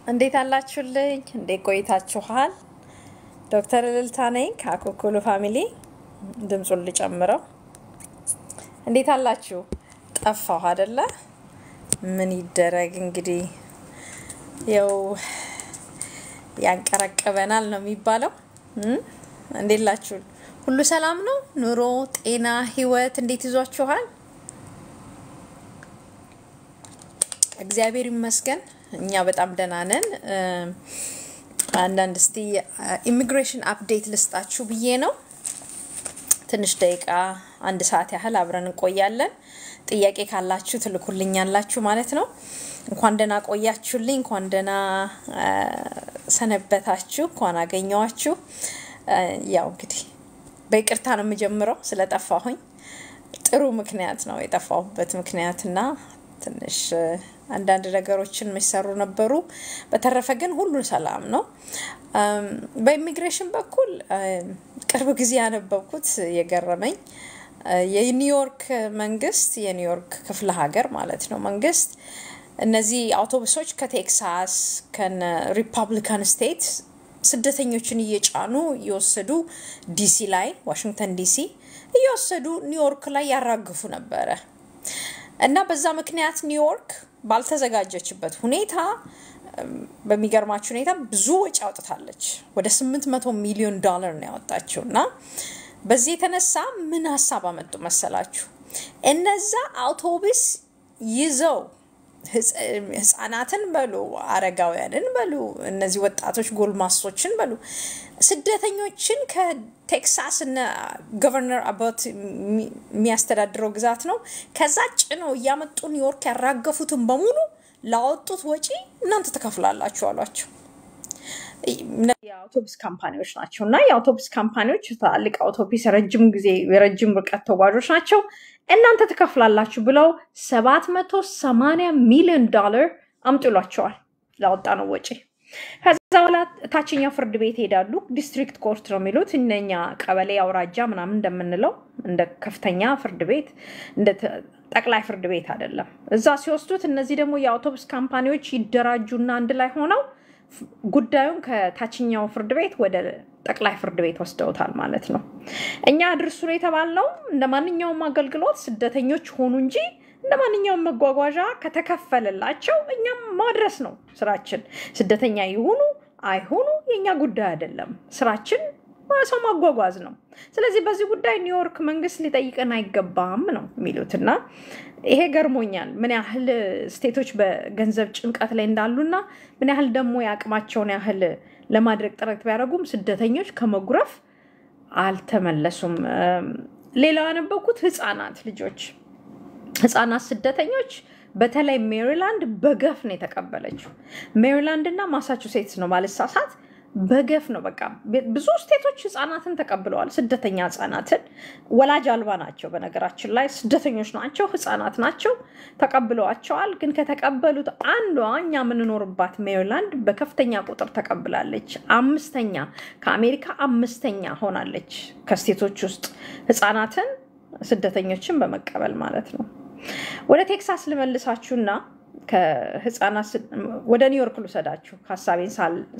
እንዴት አላችሁልኝ? እንዴት ቆይታችኋል? ዶክተር እልልታ ነኝ ከአኮኮሎ ፋሚሊ። ድምፁን ልጨምረው። እንዴት አላችሁ? ጠፋሁ አደለ? ምን ይደረግ እንግዲህ ያው ያንቀረቅበናል ነው የሚባለው። እም? እንዴት ላችሁ? ሁሉ ሰላም ነው? ኑሮ፣ ጤና፣ ህይወት እንዴት ይዟችኋል? እግዚአብሔር ይመስገን እኛ በጣም ደህና ነን። አንዳንድ እስቲ ኢሚግሬሽን አፕዴት ልስጣችሁ ብዬ ነው። ትንሽ ደቂቃ አንድ ሰዓት ያህል አብረን እንቆያለን። ጥያቄ ካላችሁ ትልኩልኛላችሁ ማለት ነው። እንኳን ደህና ቆያችሁልኝ፣ እንኳን ደህና ሰነበታችሁ፣ እንኳን አገኘዋችሁ። ያው እንግዲህ በይቅርታ ነው የምጀምረው ስለጠፋሁኝ። ጥሩ ምክንያት ነው የጠፋሁበት ምክንያትና ትንሽ አንዳንድ ነገሮችን የሚሰሩ ነበሩ። በተረፈ ግን ሁሉ ሰላም ነው። በኢሚግሬሽን በኩል ቅርብ ጊዜ ያነበብኩት የገረመኝ የኒውዮርክ መንግስት የኒውዮርክ ክፍለ ሀገር ማለት ነው መንግስት እነዚህ አውቶቡሶች ከቴክሳስ ከነ ሪፐብሊካን ስቴት ስደተኞችን እየጫኑ እየወሰዱ ዲሲ ላይ ዋሽንግተን ዲሲ እየወሰዱ ኒውዮርክ ላይ ያራግፉ ነበረ እና በዛ ምክንያት ኒውዮርክ ባልተዘጋጀችበት ሁኔታ በሚገርማችሁ ሁኔታ ብዙ ወጪ አውጥታለች። ወደ 800 ሚሊዮን ዶላር ነው ያወጣችው እና በዚህ የተነሳ ምን ሀሳብ አመጡ መሰላችሁ? እነዛ አውቶቡስ ይዘው ህጻናትን በሉ አረጋውያንን በሉ እነዚህ ወጣቶች ጎልማሶችን በሉ ስደተኞችን ከቴክሳስ እነ ገቨርነር አባት የሚያስተዳድረው ግዛት ነው። ከዛ ጭነው እያመጡ ኒውዮርክ ያራገፉትን በሙሉ ላወጡት ወጪ እናንተ ትከፍላላችሁ አሏቸው። የአውቶቡስ ካምፓኒዎች ናቸው እና የአውቶቡስ ካምፓኒዎች ትላልቅ አውቶቡስ ረጅም ጊዜ የረጅም ርቀት ተጓዦች ናቸው። እናንተ ትከፍላላችሁ ብለው 780 ሚሊዮን ዶላር አምጥሏቸዋል ላወጣ ነው ወጪ። ከዛ በኋላ ታችኛው ፍርድ ቤት ይሄዳሉ። ዲስትሪክት ኮርት ነው የሚሉት እነኛ ቀበሌ፣ አውራጃ ምናምን እንደምንለው እንደ ከፍተኛ ፍርድ ቤት እንደ ጠቅላይ ፍርድ ቤት አይደለም። እዛ ሲወስዱት እነዚህ ደግሞ የአውቶቡስ ካምፓኒዎች ይደራጁና አንድ ላይ ሆነው ጉዳዩን ከታችኛው ፍርድ ቤት ወደ ጠቅላይ ፍርድ ቤት ወስደውታል ማለት ነው። እኛ አድርሱ ነው የተባልነው እንደ ማንኛውም አገልግሎት ስደተኞች ሆኑ እንጂ እንደ ማንኛውም መጓጓዣ ከተከፈለላቸው እኛም ማድረስ ነው ስራችን። ስደተኛ ይሁኑ አይሁኑ የእኛ ጉዳይ አይደለም። ስራችን ሰው ማጓጓዝ ነው። ስለዚህ በዚህ ጉዳይ ኒውዮርክ መንግስት ሊጠይቀን አይገባም ነው የሚሉት እና ይሄ ገርሞኛል። ምን ያህል ስቴቶች በገንዘብ ጭንቀት ላይ እንዳሉና ምን ያህል ደግሞ የአቅማቸውን ያህል ለማድረግ ጥረት ቢያደርጉም ስደተኞች ከመጉረፍ አልተመለሱም። ሌላው ያነበብኩት ህፃናት ልጆች ህፃናት ስደተኞች በተለይ ሜሪላንድ በገፍ ነው የተቀበለችው። ሜሪላንድ እና ማሳቹሴትስ ነው ባልሳሳት በገፍ ነው። በቃ ብዙ ስቴቶች ህፃናትን ተቀብለዋል። ስደተኛ ህፃናትን ወላጅ አልባ ናቸው። በነገራችን ላይ ስደተኞች ናቸው፣ ህፃናት ናቸው፣ ተቀብለዋቸዋል። ግን ከተቀበሉት አንዷ እኛ የምንኖርባት ሜሪላንድ በከፍተኛ ቁጥር ተቀብላለች። አምስተኛ ከአሜሪካ አምስተኛ ሆናለች ከስቴቶች ውስጥ ህፃናትን ስደተኞችን በመቀበል ማለት ነው። ወደ ቴክሳስ ልመልሳችሁና ከህፃናት ወደ ኒውዮርክ ልውሰዳችሁ ሀሳቤን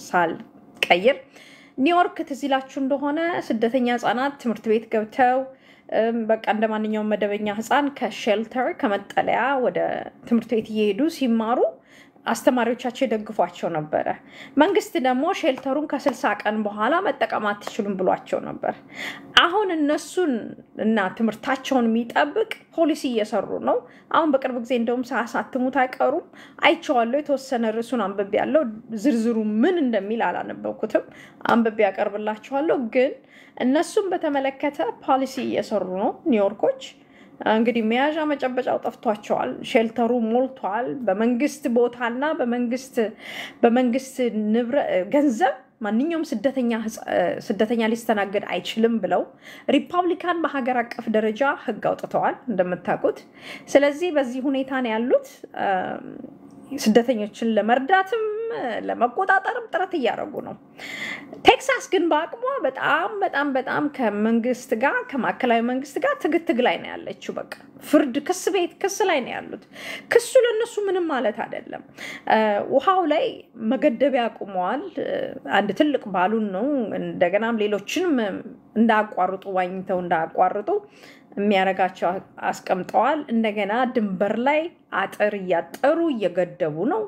ሳልቀይር ኒውዮርክ ትዝ ይላችሁ እንደሆነ ስደተኛ ህፃናት ትምህርት ቤት ገብተው በቃ እንደ ማንኛውም መደበኛ ህፃን ከሼልተር ከመጠለያ ወደ ትምህርት ቤት እየሄዱ ሲማሩ አስተማሪዎቻቸው የደግፏቸው ነበረ። መንግስት ደግሞ ሼልተሩን ከስልሳ ቀን በኋላ መጠቀም አትችሉም ብሏቸው ነበር። አሁን እነሱን እና ትምህርታቸውን የሚጠብቅ ፖሊሲ እየሰሩ ነው። አሁን በቅርብ ጊዜ እንደውም ሳያሳትሙት አይቀሩም። አይቼዋለሁ። የተወሰነ ርዕሱን አንብቤ ያለው ዝርዝሩ ምን እንደሚል አላነበብኩትም። አንብቤ ያቀርብላችኋለሁ። ግን እነሱን በተመለከተ ፖሊሲ እየሰሩ ነው ኒውዮርኮች። እንግዲህ መያዣ መጨበጫው ጠፍቷቸዋል። ሼልተሩ ሞልቷል። በመንግስት ቦታና በመንግስት በመንግስት ንብረት ገንዘብ ማንኛውም ስደተኛ ሊስተናገድ አይችልም ብለው ሪፐብሊካን በሀገር አቀፍ ደረጃ ህግ አውጥተዋል እንደምታውቁት። ስለዚህ በዚህ ሁኔታ ነው ያሉት። ስደተኞችን ለመርዳትም ለመቆጣጠርም ጥረት እያደረጉ ነው። ቴክሳስ ግን በአቅሟ በጣም በጣም በጣም ከመንግስት ጋር ከማዕከላዊ መንግስት ጋር ትግትግ ላይ ነው ያለችው። በቃ ፍርድ ክስ ቤት ክስ ላይ ነው ያሉት። ክሱ ለእነሱ ምንም ማለት አይደለም። ውሃው ላይ መገደቢያ አቁመዋል። አንድ ትልቅ ባሉን ነው። እንደገናም ሌሎችንም እንዳያቋርጡ ዋኝተው እንዳያቋርጡ የሚያደርጋቸው አስቀምጠዋል። እንደገና ድንበር ላይ አጥር እያጠሩ እየገደቡ ነው።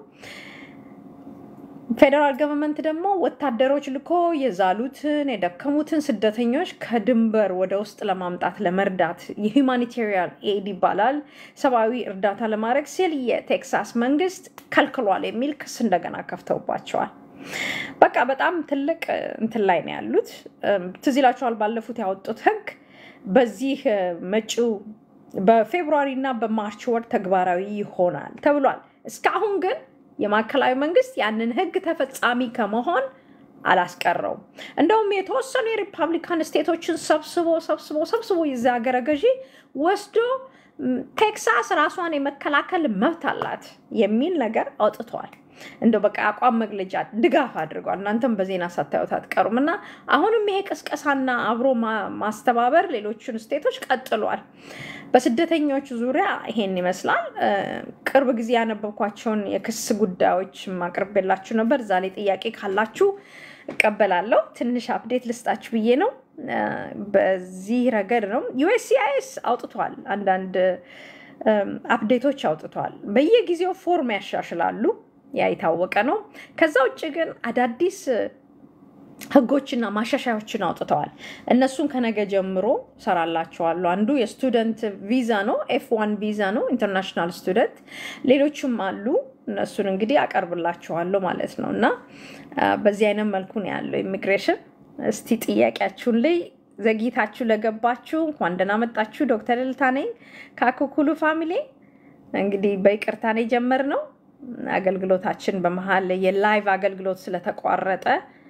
ፌዴራል ገቨርንመንት ደግሞ ወታደሮች ልኮ የዛሉትን የደከሙትን ስደተኞች ከድንበር ወደ ውስጥ ለማምጣት ለመርዳት የሁማኒቴሪያን ኤድ ይባላል ሰብአዊ እርዳታ ለማድረግ ሲል የቴክሳስ መንግስት ከልክሏል የሚል ክስ እንደገና ከፍተውባቸዋል። በቃ በጣም ትልቅ እንትን ላይ ነው ያሉት። ትዝ ይላችኋል ባለፉት ያወጡት ህግ በዚህ መጪው በፌብሩዋሪ እና በማርች ወር ተግባራዊ ይሆናል ተብሏል። እስካሁን ግን የማዕከላዊ መንግስት ያንን ህግ ተፈጻሚ ከመሆን አላስቀረውም። እንደውም የተወሰኑ የሪፐብሊካን ስቴቶችን ሰብስቦ ሰብስቦ ሰብስቦ የዚ ሀገረ ገዢ ወስዶ ቴክሳስ ራሷን የመከላከል መብት አላት የሚል ነገር አውጥተዋል። እንደው በቃ አቋም መግለጫ ድጋፍ አድርጓል። እናንተም በዜና ሳታዩት አትቀሩም። እና አሁንም ይሄ ቅስቀሳና አብሮ ማስተባበር ሌሎችን ስቴቶች ቀጥሏል። በስደተኞች ዙሪያ ይሄን ይመስላል። ቅርብ ጊዜ ያነበብኳቸውን የክስ ጉዳዮች ማቅርቤላችሁ ነበር። እዛ ላይ ጥያቄ ካላችሁ እቀበላለሁ። ትንሽ አፕዴት ልስጣችሁ ብዬ ነው። በዚህ ረገድ ነው ዩኤስሲአይኤስ አውጥቷል። አንዳንድ አፕዴቶች አውጥቷል። በየጊዜው ፎርም ያሻሽላሉ። ያ የታወቀ ነው። ከዛ ውጭ ግን አዳዲስ ህጎችና ማሻሻያዎችን አውጥተዋል። እነሱን ከነገ ጀምሮ ሰራላቸዋለሁ። አንዱ የስቱደንት ቪዛ ነው፣ ኤፍ ዋን ቪዛ ነው፣ ኢንተርናሽናል ስቱደንት። ሌሎችም አሉ። እነሱን እንግዲህ አቀርብላችኋለሁ ማለት ነው። እና በዚህ አይነት መልኩ ነው ያለው ኢሚግሬሽን። እስቲ ጥያቄያችሁን ላይ ዘግይታችሁ ለገባችሁ እንኳን ደህና መጣችሁ። ዶክተር እልታ ነኝ ከአኮኩሉ ፋሚሊ። እንግዲህ በይቅርታ ነው የጀመርነው አገልግሎታችን በመሀል የላይቭ አገልግሎት ስለተቋረጠ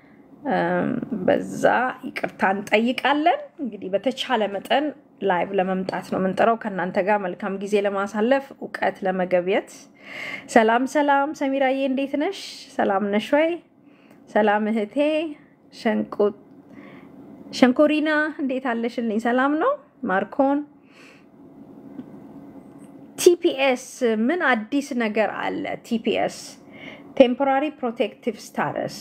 በዛ ይቅርታ እንጠይቃለን። እንግዲህ በተቻለ መጠን ላይቭ ለመምጣት ነው የምንጥረው ከእናንተ ጋር መልካም ጊዜ ለማሳለፍ እውቀት ለመገብየት። ሰላም ሰላም፣ ሰሚራዬ እንዴት ነሽ? ሰላም ነሽ ወይ? ሰላም እህቴ ሸንኮሪና እንዴት አለሽልኝ? ሰላም ነው ማርኮን ቲፒኤስ ምን አዲስ ነገር አለ? ቲፒኤስ ቴምፖራሪ ፕሮቴክቲቭ ስታተስ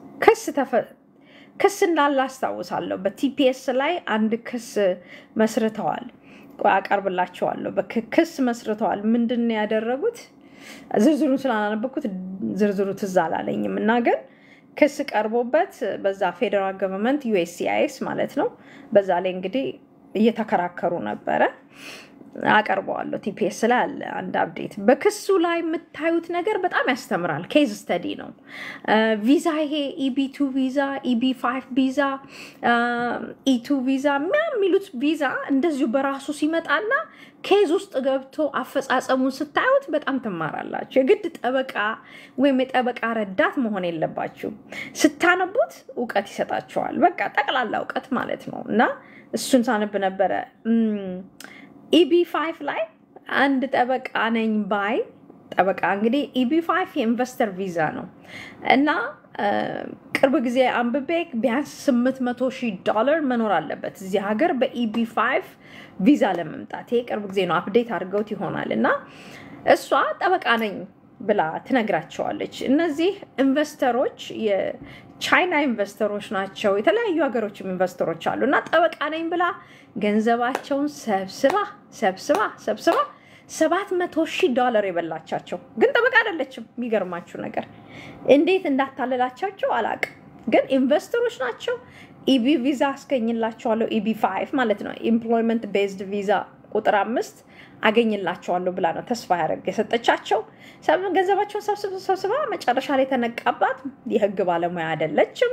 ክስ እንዳለ አስታውሳለሁ። በቲፒኤስ ላይ አንድ ክስ መስርተዋል። አቀርብላቸዋለሁ። ክስ መስርተዋል። ምንድን ነው ያደረጉት? ዝርዝሩን ስላላነበኩት ዝርዝሩ ትዝ አላለኝም እና ግን ክስ ቀርቦበት በዛ ፌዴራል ገቨርንመንት ዩኤስሲአይኤስ ማለት ነው። በዛ ላይ እንግዲህ እየተከራከሩ ነበረ። አቀርበዋለሁ። ቲፒኤስ ላይ አለ አንድ አፕዴት። በክሱ ላይ የምታዩት ነገር በጣም ያስተምራል። ኬዝ ስተዲ ነው። ቪዛ ይሄ ኢቢ ቱ ቪዛ፣ ኢቢ ፋይቭ ቪዛ፣ ኢቱ ቪዛ የሚሉት ቪዛ እንደዚሁ በራሱ ሲመጣና ኬዝ ውስጥ ገብቶ አፈጻጸሙን ስታዩት በጣም ትማራላችሁ። የግድ ጠበቃ ወይም የጠበቃ ረዳት መሆን የለባችሁም። ስታነቡት እውቀት ይሰጣችኋል። በቃ ጠቅላላ እውቀት ማለት ነው እና እሱን ሳነብ ነበረ ኢቢ ፋይቭ ላይ አንድ ጠበቃ ነኝ ባይ ጠበቃ እንግዲህ ኢቢ ፋይቭ የኢንቨስተር ቪዛ ነው እና ቅርብ ጊዜ አንብቤ ቢያንስ 800 ሺህ ዶላር መኖር አለበት እዚህ ሀገር በኢቢ ፋይቭ ቪዛ ለመምጣት። ይሄ ቅርብ ጊዜ ነው፣ አፕዴት አድርገውት ይሆናል እና እሷ ጠበቃ ነኝ ብላ ትነግራቸዋለች። እነዚህ ኢንቨስተሮች የቻይና ኢንቨስተሮች ናቸው። የተለያዩ ሀገሮችም ኢንቨስተሮች አሉ እና ጠበቃ ነኝ ብላ ገንዘባቸውን ሰብስባ ሰብስባ ሰብስባ ሰባት መቶ ሺህ ዶላር የበላቻቸው ግን ጠበቃ አይደለችም። የሚገርማችሁ ነገር እንዴት እንዳታለላቻቸው አላቅም። ግን ኢንቨስተሮች ናቸው። ኢቢ ቪዛ አስገኝላቸዋለሁ። ኢቢ ፋይቭ ማለት ነው ኤምፕሎይመንት ቤዝድ ቪዛ ቁጥር አምስት አገኝላቸዋለሁ ብላ ነው ተስፋ ያደረግ የሰጠቻቸው። ገንዘባቸውን ሰብስባ መጨረሻ ላይ የተነቃባት የህግ ባለሙያ አይደለችም፣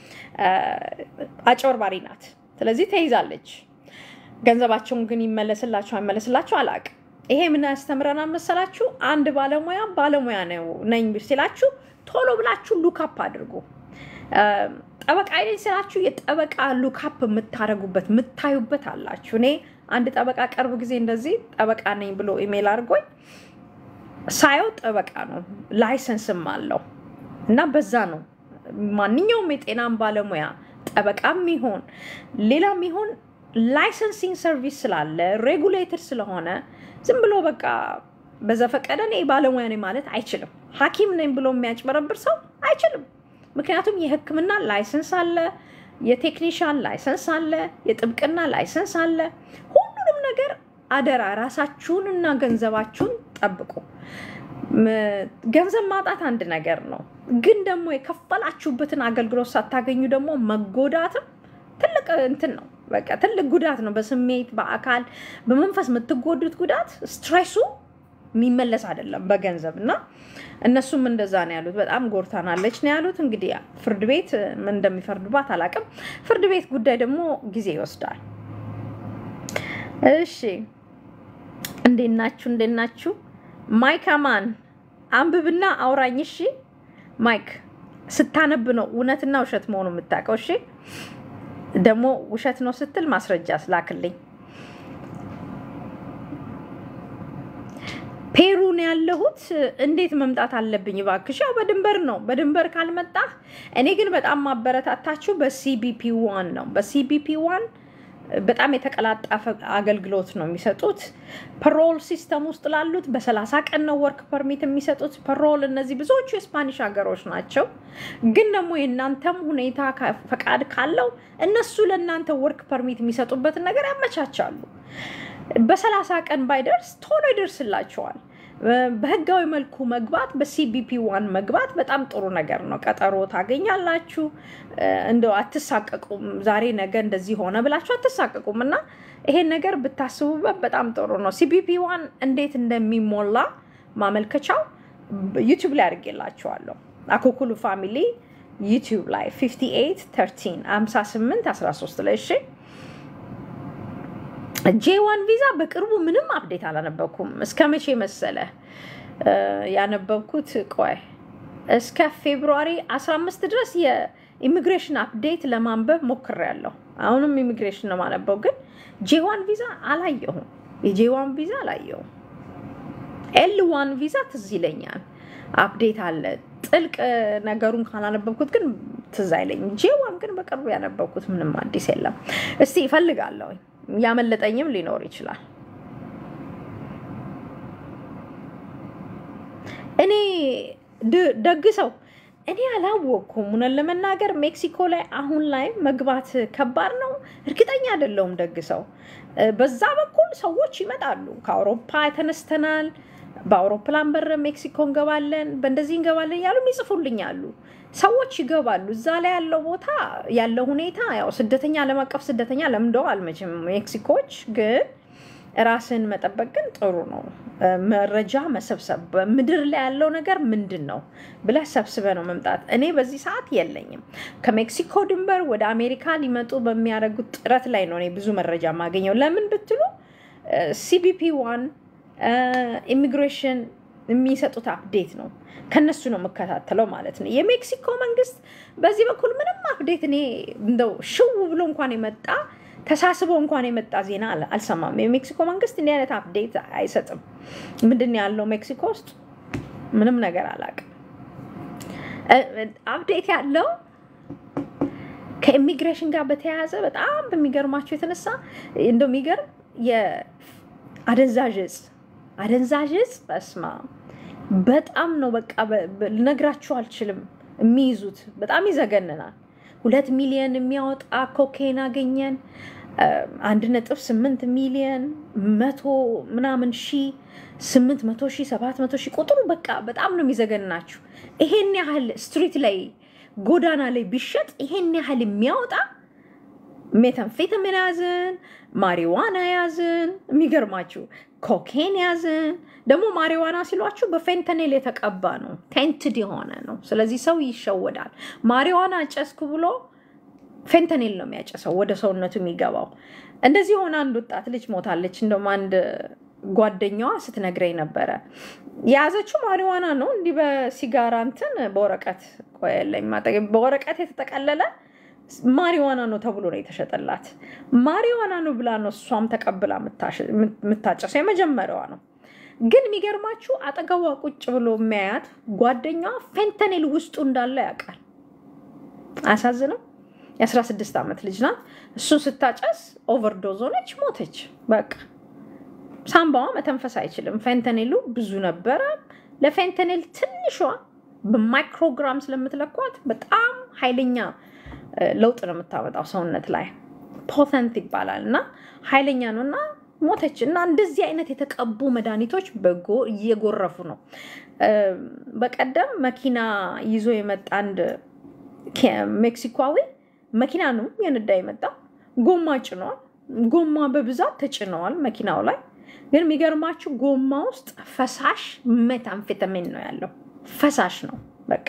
አጭበርባሪ ናት። ስለዚህ ተይዛለች። ገንዘባቸውን ግን ይመለስላቸው አይመለስላቸው አላቅም። ይሄ ምን ያስተምረናል መሰላችሁ? አንድ ባለሙያ ባለሙያ ነው ነኝ ሲላችሁ ቶሎ ብላችሁ ሉካፕ አድርጉ። ጠበቃ ነኝ ሲላችሁ የጠበቃ ሉካፕ የምታደርጉበት የምታዩበት አላችሁ። እኔ አንድ ጠበቃ ቅርብ ጊዜ እንደዚህ ጠበቃ ነኝ ብሎ ኢሜል አድርጎኝ ሳየው ጠበቃ ነው፣ ላይሰንስም አለው። እና በዛ ነው ማንኛውም የጤናን ባለሙያ ጠበቃም ይሆን ሌላም ይሆን ላይሰንሲንግ ሰርቪስ ስላለ ሬጉሌትድ ስለሆነ ዝም ብሎ በቃ በዘፈቀደ እኔ ባለሙያ ነኝ ማለት አይችልም። ሐኪም ነኝ ብሎ የሚያጭበረብር ሰው አይችልም። ምክንያቱም የሕክምና ላይሰንስ አለ፣ የቴክኒሻን ላይሰንስ አለ፣ የጥብቅና ላይሰንስ አለ። ሁሉንም ነገር አደራ ራሳችሁን እና ገንዘባችሁን ጠብቁ። ገንዘብ ማጣት አንድ ነገር ነው፣ ግን ደግሞ የከፈላችሁበትን አገልግሎት ሳታገኙ ደግሞ መጎዳትም ትልቅ እንትን ነው። በቃ ትልቅ ጉዳት ነው። በስሜት በአካል በመንፈስ የምትጎዱት ጉዳት ስትሬሱ የሚመለስ አይደለም በገንዘብ እና እነሱም እንደዛ ነው ያሉት። በጣም ጎርታናለች ነው ያሉት። እንግዲህ ፍርድ ቤት ምን እንደሚፈርዱባት አላውቅም። ፍርድ ቤት ጉዳይ ደግሞ ጊዜ ይወስዳል። እሺ እንዴት ናችሁ? እንዴት ናችሁ? ማይክ አማን አንብብና አውራኝ። እሺ ማይክ ስታነብ ነው እውነትና ውሸት መሆኑ የምታውቀው። እሺ ደግሞ ውሸት ነው ስትል ማስረጃ ስላክልኝ። ፔሩን ያለሁት እንዴት መምጣት አለብኝ እባክሽ? ያው በድንበር ነው። በድንበር ካልመጣህ እኔ ግን በጣም ማበረታታችሁ በሲቢፒ ዋን ነው። በሲቢፒ ዋን በጣም የተቀላጠፈ አገልግሎት ነው የሚሰጡት። ፐሮል ሲስተም ውስጥ ላሉት በሰላሳ ቀን ነው ወርክ ፐርሚት የሚሰጡት። ፐሮል እነዚህ ብዙዎቹ የስፓኒሽ ሀገሮች ናቸው። ግን ደግሞ የእናንተም ሁኔታ ፈቃድ ካለው እነሱ ለእናንተ ወርክ ፐርሚት የሚሰጡበትን ነገር ያመቻቻሉ። በሰላሳ ቀን ባይደርስ ቶሎ ይደርስላቸዋል። በህጋዊ መልኩ መግባት በሲቢፒ ዋን መግባት በጣም ጥሩ ነገር ነው። ቀጠሮ ታገኛላችሁ። እንደው አትሳቀቁም። ዛሬ ነገ እንደዚህ ሆነ ብላችሁ አትሳቀቁም እና ይሄን ነገር ብታስቡበት በጣም ጥሩ ነው። ሲቢፒ ዋን እንዴት እንደሚሞላ ማመልከቻው ዩቲዩብ ላይ አድርጌላችኋለሁ። አኮኩሉ ፋሚሊ ዩቲዩብ ላይ 58 13 58 13 ላይ እሺ። ጄዋን ቪዛ በቅርቡ ምንም አፕዴት አላነበብኩም። እስከ መቼ መሰለ ያነበብኩት? ቆይ እስከ ፌብሩዋሪ 15 ድረስ የኢሚግሬሽን አፕዴት ለማንበብ ሞክሬያለሁ። አሁንም ኢሚግሬሽን ነው ማነበው፣ ግን ጄዋን ቪዛ አላየሁም። የጄዋን ቪዛ አላየሁም። ኤል ዋን ቪዛ ትዝ ይለኛል አፕዴት አለ። ጥልቅ ነገሩን ካላነበብኩት ግን ትዝ አይለኝም። ጄዋን ግን በቅርቡ ያነበብኩት ምንም አዲስ የለም። እስቲ ይፈልጋለሁ ያመለጠኝም ሊኖር ይችላል። እኔ ደግ ሰው እኔ አላወቅኩም። እውነት ለመናገር ሜክሲኮ ላይ አሁን ላይ መግባት ከባድ ነው። እርግጠኛ አይደለሁም። ደግ ሰው በዛ በኩል ሰዎች ይመጣሉ። ከአውሮፓ ተነስተናል፣ በአውሮፕላን በር ሜክሲኮ እንገባለን፣ በእንደዚህ እንገባለን እያሉ ይጽፉልኛሉ። ሰዎች ይገባሉ። እዛ ላይ ያለው ቦታ ያለው ሁኔታ ያው ስደተኛ ዓለም አቀፍ ስደተኛ ለምደዋል መቼም ሜክሲኮች። ግን ራስን መጠበቅ ግን ጥሩ ነው። መረጃ መሰብሰብ በምድር ላይ ያለው ነገር ምንድን ነው ብለህ ሰብስበ ነው መምጣት። እኔ በዚህ ሰዓት የለኝም። ከሜክሲኮ ድንበር ወደ አሜሪካ ሊመጡ በሚያደርጉት ጥረት ላይ ነው እኔ ብዙ መረጃ የማገኘው። ለምን ብትሉ ሲቢፒ ዋን ኢሚግሬሽን የሚሰጡት አፕዴት ነው ከነሱ ነው የምከታተለው ማለት ነው። የሜክሲኮ መንግስት በዚህ በኩል ምንም አፕዴት እኔ እንደው ሽው ብሎ እንኳን የመጣ ተሳስቦ እንኳን የመጣ ዜና አልሰማም። የሜክሲኮ መንግስት እንዲህ አይነት አፕዴት አይሰጥም። ምንድን ነው ያለው ሜክሲኮ ውስጥ ምንም ነገር አላውቅም። አፕዴት ያለው ከኢሚግሬሽን ጋር በተያያዘ በጣም በሚገርማቸው የተነሳ እንደው የሚገርም የአደንዛዥ እጽ አደንዛዥ እጽ በስማ በጣም ነው በቃ ልነግራችሁ አልችልም። የሚይዙት በጣም ይዘገንናል። ሁለት ሚሊዮን የሚያወጣ ኮኬን አገኘን። አንድ ነጥብ ስምንት ሚሊዮን መቶ ምናምን ሺ ስምንት መቶ ሺ ሰባት መቶ ሺ ቁጥሩ በቃ በጣም ነው የሚዘገንናችሁ። ይሄን ያህል ስትሪት ላይ ጎዳና ላይ ቢሸጥ ይሄን ያህል የሚያወጣ ሜታምፌታሚን ያዝን፣ ማሪዋና ያዝን፣ የሚገርማችሁ ኮኬን ያዝን። ደግሞ ማሪዋና ሲሏችሁ በፌንተኔል የተቀባ ነው፣ ቴንትድ የሆነ ነው። ስለዚህ ሰው ይሸወዳል። ማሪዋና ጨስኩ ብሎ ፌንተኔል ነው የሚያጨሰው ወደ ሰውነቱ የሚገባው። እንደዚህ ሆነ አንድ ወጣት ልጅ ሞታለች። እንደውም አንድ ጓደኛዋ ስትነግረኝ ነበረ የያዘችው ማሪዋና ነው። እንዲህ በሲጋራ እንትን በወረቀት ቆየለኝ በወረቀት የተጠቀለለ ማሪዋና ነው ተብሎ ነው የተሸጠላት። ማሪዋና ነው ብላ ነው እሷም ተቀብላ የምታጨሰው። የመጀመሪያዋ ነው። ግን የሚገርማችሁ አጠገቧ ቁጭ ብሎ የሚያያት ጓደኛዋ ፌንተኔል ውስጡ እንዳለ ያውቃል። አያሳዝንም? የ16 ዓመት ልጅ ናት። እሱን ስታጨስ ኦቨርዶዝ ሆነች፣ ሞተች። በቃ ሳምባዋ መተንፈስ አይችልም። ፌንተኔሉ ብዙ ነበረ። ለፌንተኔል ትንሿ በማይክሮግራም ስለምትለኳት በጣም ኃይለኛ ለውጥ ነው የምታመጣው ሰውነት ላይ ፖተንት ይባላል እና ኃይለኛ ነው እና ሞተች እና እንደዚህ አይነት የተቀቡ መድኃኒቶች በጎ እየጎረፉ ነው። በቀደም መኪና ይዞ የመጣ አንድ ሜክሲኮዊ መኪና ነው የነዳ የመጣ ጎማ ጭነዋል። ጎማ በብዛት ተጭነዋል መኪናው ላይ ግን የሚገርማችሁ ጎማ ውስጥ ፈሳሽ ሜታምፌታሚን ነው ያለው። ፈሳሽ ነው በቃ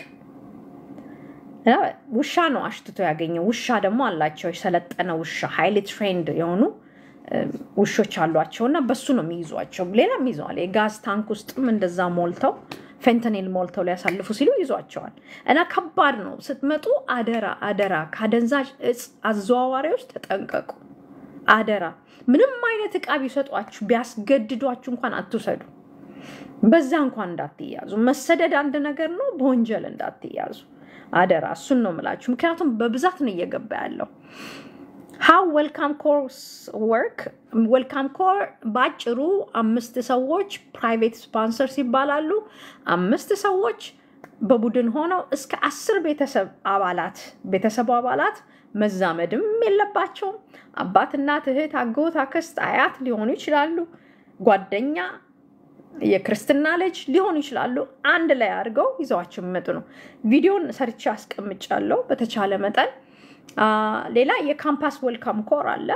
ውሻ ነው አሽትቶ ያገኘው። ውሻ ደግሞ አላቸው የሰለጠነ ውሻ ሀይሊ ትሬንድ የሆኑ ውሾች አሏቸው እና በሱ ነው የሚይዟቸው። ሌላም ይዘዋል። የጋዝ ታንክ ውስጥም እንደዛ ሞልተው ፌንተኔል ሞልተው ሊያሳልፉ ሲሉ ይዟቸዋል። እና ከባድ ነው። ስትመጡ አደራ አደራ፣ ከአደንዛዥ እጽ አዘዋዋሪዎች ተጠንቀቁ። አደራ ምንም አይነት እቃ ቢሰጧችሁ ቢያስገድዷችሁ እንኳን አትውሰዱ። በዛ እንኳን እንዳትያዙ። መሰደድ አንድ ነገር ነው፣ በወንጀል እንዳትያዙ አደራ። እሱን ነው የምላችሁ። ምክንያቱም በብዛት ነው እየገባ ያለው። ሀው ዌልካም ኮርስ ወርክ ዌልካም ኮር በአጭሩ አምስት ሰዎች ፕራይቬት ስፖንሰርስ ይባላሉ። አምስት ሰዎች በቡድን ሆነው እስከ አስር ቤተሰብ አባላት ቤተሰቡ አባላት መዛመድም የለባቸውም። አባት፣ እናት፣ እህት፣ አጎት፣ አክስት፣ አያት ሊሆኑ ይችላሉ። ጓደኛ፣ የክርስትና ልጅ ሊሆኑ ይችላሉ። አንድ ላይ አድርገው ይዘዋቸው የሚመጡ ነው። ቪዲዮን ሰርቼ አስቀምጫለሁ በተቻለ መጠን ሌላ የካምፓስ ዌልካም ኮር አለ።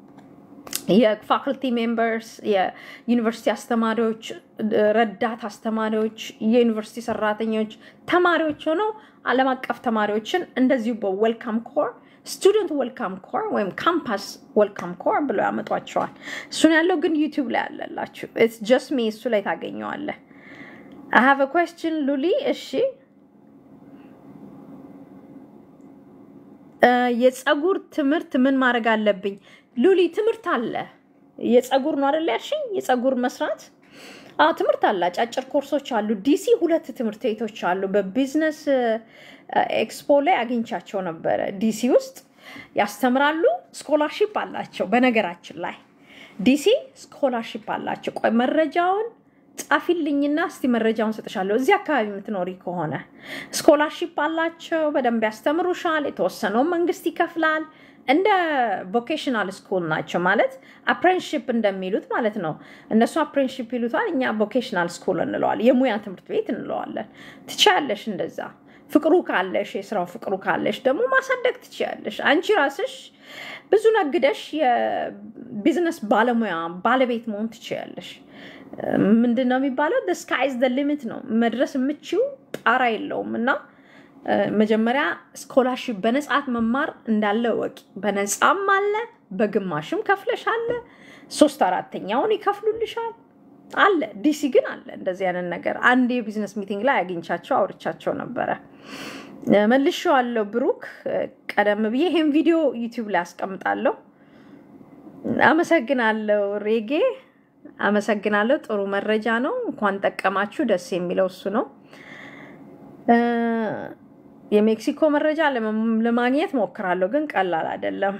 የፋክልቲ ሜምበርስ፣ የዩኒቨርሲቲ አስተማሪዎች፣ ረዳት አስተማሪዎች፣ የዩኒቨርሲቲ ሰራተኞች፣ ተማሪዎች ሆነው ዓለም አቀፍ ተማሪዎችን እንደዚሁ በዌልካም ኮር ስቱደንት ዌልካም ኮር ወይም ካምፓስ ዌልካም ኮር ብለው ያመጧቸዋል። እሱን ያለው ግን ዩቲዩብ ላይ አለላችሁ። ኢትስ ጀስት ሚ እሱ ላይ ታገኘዋለህ። አይ ሃቭ ኩዌስችን ሉሊ። እሺ የፀጉር ትምህርት ምን ማድረግ አለብኝ? ሉሊ ትምህርት አለ። የፀጉር ነው አይደል ያልሽኝ? የፀጉር መስራት ትምህርት አለ። አጫጭር ኮርሶች አሉ። ዲሲ ሁለት ትምህርት ቤቶች አሉ። በቢዝነስ ኤክስፖ ላይ አግኝቻቸው ነበረ። ዲሲ ውስጥ ያስተምራሉ። ስኮላርሺፕ አላቸው። በነገራችን ላይ ዲሲ ስኮላርሺፕ አላቸው። ቆይ መረጃውን ጻፊልኝና እስቲ መረጃውን ሰጥሻለሁ። እዚህ አካባቢ የምትኖሪ ከሆነ ስኮላርሺፕ አላቸው። በደንብ ያስተምሩሻል። የተወሰነውን መንግስት ይከፍላል። እንደ ቮኬሽናል ስኩል ናቸው ማለት አፕሬንሽፕ እንደሚሉት ማለት ነው። እነሱ አፕሬንሽፕ ይሉታል፣ እኛ ቮኬሽናል ስኩል እንለዋለን። የሙያ ትምህርት ቤት እንለዋለን። ትችያለሽ እንደዛ ፍቅሩ ካለሽ የስራው ፍቅሩ ካለሽ ደግሞ ማሳደግ ትችያለሽ። አንቺ ራስሽ ብዙ ነግደሽ የቢዝነስ ባለሙያ ባለቤት መሆን ትችያለሽ። ምንድን ነው የሚባለው? ስካይዝ ደ ሊሚት ነው። መድረስ የምችው ጣራ የለውም እና መጀመሪያ ስኮላርሺፕ በነጻት መማር እንዳለ ወቂ። በነጻም አለ፣ በግማሽም ከፍለሽ አለ፣ ሶስት አራተኛውን ይከፍሉልሻል አለ። ዲሲ ግን አለ እንደዚህ አይነት ነገር። አንድ የቢዝነስ ሚቲንግ ላይ አግኝቻቸው አውርቻቸው ነበረ። መልሼዋለሁ ብሩክ። ቀደም ብዬ ይሄን ቪዲዮ ዩቲዩብ ላይ አስቀምጣለሁ። አመሰግናለሁ ሬጌ፣ አመሰግናለሁ። ጥሩ መረጃ ነው። እንኳን ጠቀማችሁ። ደስ የሚለው እሱ ነው። የሜክሲኮ መረጃ ለማግኘት ሞክራለሁ፣ ግን ቀላል አይደለም።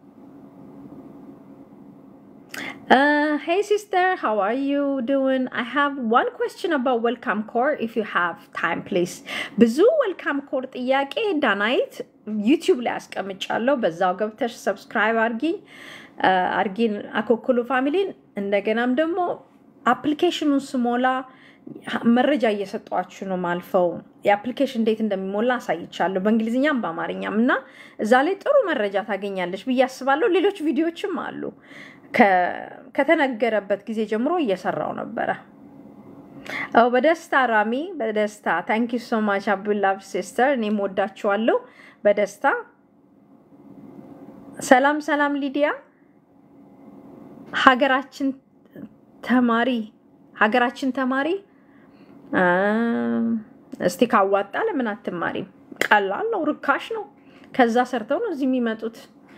ሄይ ሲስተር ሃው አር ዩ ዱዊንግ አይ ሃቭ ዋን ኩዌስችን አባውት ዌልካም ኮር ኢፍ ዩ ሃቭ ታይም ፕሊዝ። ብዙ ዌልካም ኮር ጥያቄ ዳናይት ዩቲዩብ ላይ አስቀምጫለሁ። በዛው ገብተሽ ሰብስክራይብ አርጊኝ አርጊን አኮኩሉ ፋሚሊን። እንደገናም ደግሞ አፕሊኬሽኑን ስሞላ መረጃ እየሰጧችሁ ነው ማልፈው። የአፕሊኬሽን እንዴት እንደሚሞላ አሳይቻለሁ በእንግሊዝኛም በአማርኛም እና እዛ ላይ ጥሩ መረጃ ታገኛለች ብዬ አስባለሁ። ሌሎች ቪዲዮዎችም አሉ። ከተነገረበት ጊዜ ጀምሮ እየሰራው ነበረ። በደስታ ራሚ፣ በደስታ ታንክ ዩ ሶ ማች አብዱላቭ ሲስተር፣ እኔም ወዳችኋለሁ በደስታ ሰላም ሰላም። ሊዲያ ሀገራችን ተማሪ ሀገራችን ተማሪ እስቲ ካዋጣ ለምን አትማሪም? ቀላል ነው፣ ርካሽ ነው። ከዛ ሰርተው ነው እዚህ የሚመጡት።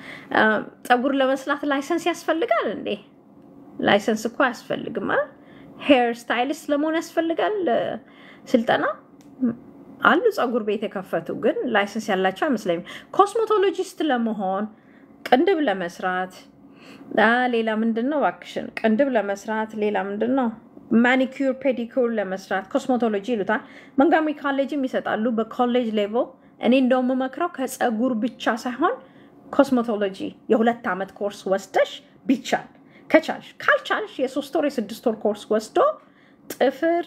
ፀጉር ለመስላት ላይሰንስ ያስፈልጋል እንዴ? ላይሰንስ እኮ አያስፈልግም። ሄር ስታይሊስት ለመሆን ያስፈልጋል ስልጠና አሉ። ፀጉር ቤት የከፈቱ ግን ላይሰንስ ያላቸው አይመስለኝም። ኮስሞቶሎጂስት ለመሆን ቅንድብ ለመስራት ሌላ ምንድን ነው እባክሽን? ቅንድብ ለመስራት ሌላ ምንድን ነው? ማኒኪር ፔዲኩር ለመስራት ኮስሞቶሎጂ ይሉታል። መንጋሚ ኮሌጅም ይሰጣሉ በኮሌጅ ሌቭል። እኔ እንደው የምመክረው ከፀጉር ብቻ ሳይሆን ኮስሞቶሎጂ የሁለት ዓመት ኮርስ ወስደሽ ቢቻል ከቻልሽ፣ ካልቻልሽ የሶስት ወር የስድስት ወር ኮርስ ወስዶ ጥፍር፣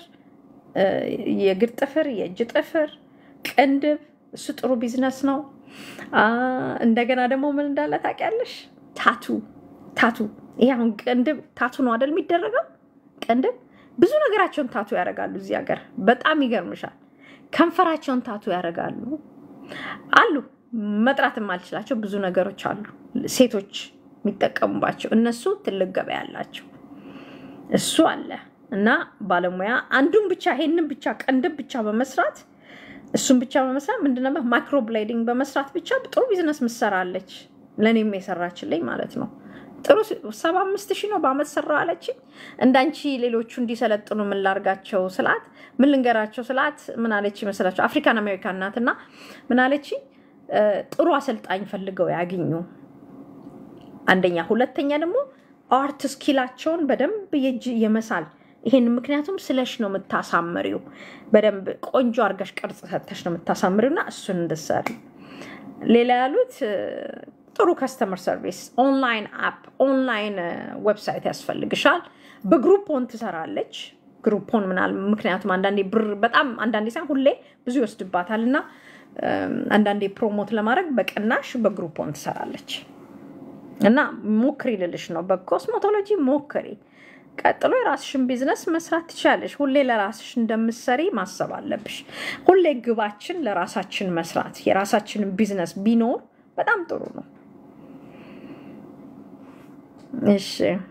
የእግር ጥፍር፣ የእጅ ጥፍር፣ ቅንድብ እሱ ጥሩ ቢዝነስ ነው። እንደገና ደግሞ ምን እንዳለ ታውቂያለሽ? ታቱ ታቱ ይሄ አሁን ቅንድብ ታቱ ነው አይደል የሚደረገው? ቅንድብ ብዙ ነገራቸውን ታቱ ያደርጋሉ እዚህ ሀገር። በጣም ይገርምሻል። ከንፈራቸውን ታቱ ያደርጋሉ አሉ። መጥራት የማልችላቸው ብዙ ነገሮች አሉ ሴቶች የሚጠቀሙባቸው። እነሱ ትልቅ ገበያ አላቸው። እሱ አለ እና ባለሙያ አንዱን ብቻ ይሄንን ብቻ ቅንድብ ብቻ በመስራት እሱን ብቻ በመስራት ምንድነው ማይክሮ ብሌዲንግ በመስራት ብቻ ጥሩ ቢዝነስ ምሰራለች። ለእኔም የሰራችልኝ ማለት ነው። ጥሩ ሰባ አምስት ሺህ ነው በአመት ሰራ አለችኝ። እንዳንቺ ሌሎቹ እንዲሰለጥኑ ምን ላርጋቸው ስላት፣ ምን ልንገራቸው ስላት፣ ምን አለች ይመስላቸው? አፍሪካን አሜሪካን ናት እና ምን አለች? ጥሩ አሰልጣኝ ፈልገው ያግኙ አንደኛ፣ ሁለተኛ ደግሞ አርት ስኪላቸውን በደንብ የእጅ የመሳል ይሄን ምክንያቱም ስለሽ ነው የምታሳምሪው። በደንብ ቆንጆ አርገሽ ቅርጽ ሰተሽ ነው የምታሳምሪው እና እሱን እንድትሰሪ ሌላ ያሉት ጥሩ ከስተመር ሰርቪስ፣ ኦንላይን አፕ፣ ኦንላይን ዌብሳይት ያስፈልግሻል። በግሩፖን ትሰራለች። ግሩፖን ምናል ምክንያቱም አንዳንዴ ብር በጣም አንዳንዴ ሳይሆን ሁሌ ብዙ ይወስድባታል እና አንዳንዴ ፕሮሞት ለማድረግ በቅናሽ በግሩፖን ትሰራለች እና ሞክሪ ልልሽ ነው። በኮስሞቶሎጂ ሞክሪ። ቀጥሎ የራስሽን ቢዝነስ መስራት ትችላለሽ። ሁሌ ለራስሽ እንደምትሰሪ ማሰብ አለብሽ። ሁሌ ግባችን ለራሳችን መስራት የራሳችንን ቢዝነስ ቢኖር በጣም ጥሩ ነው። እሺ፣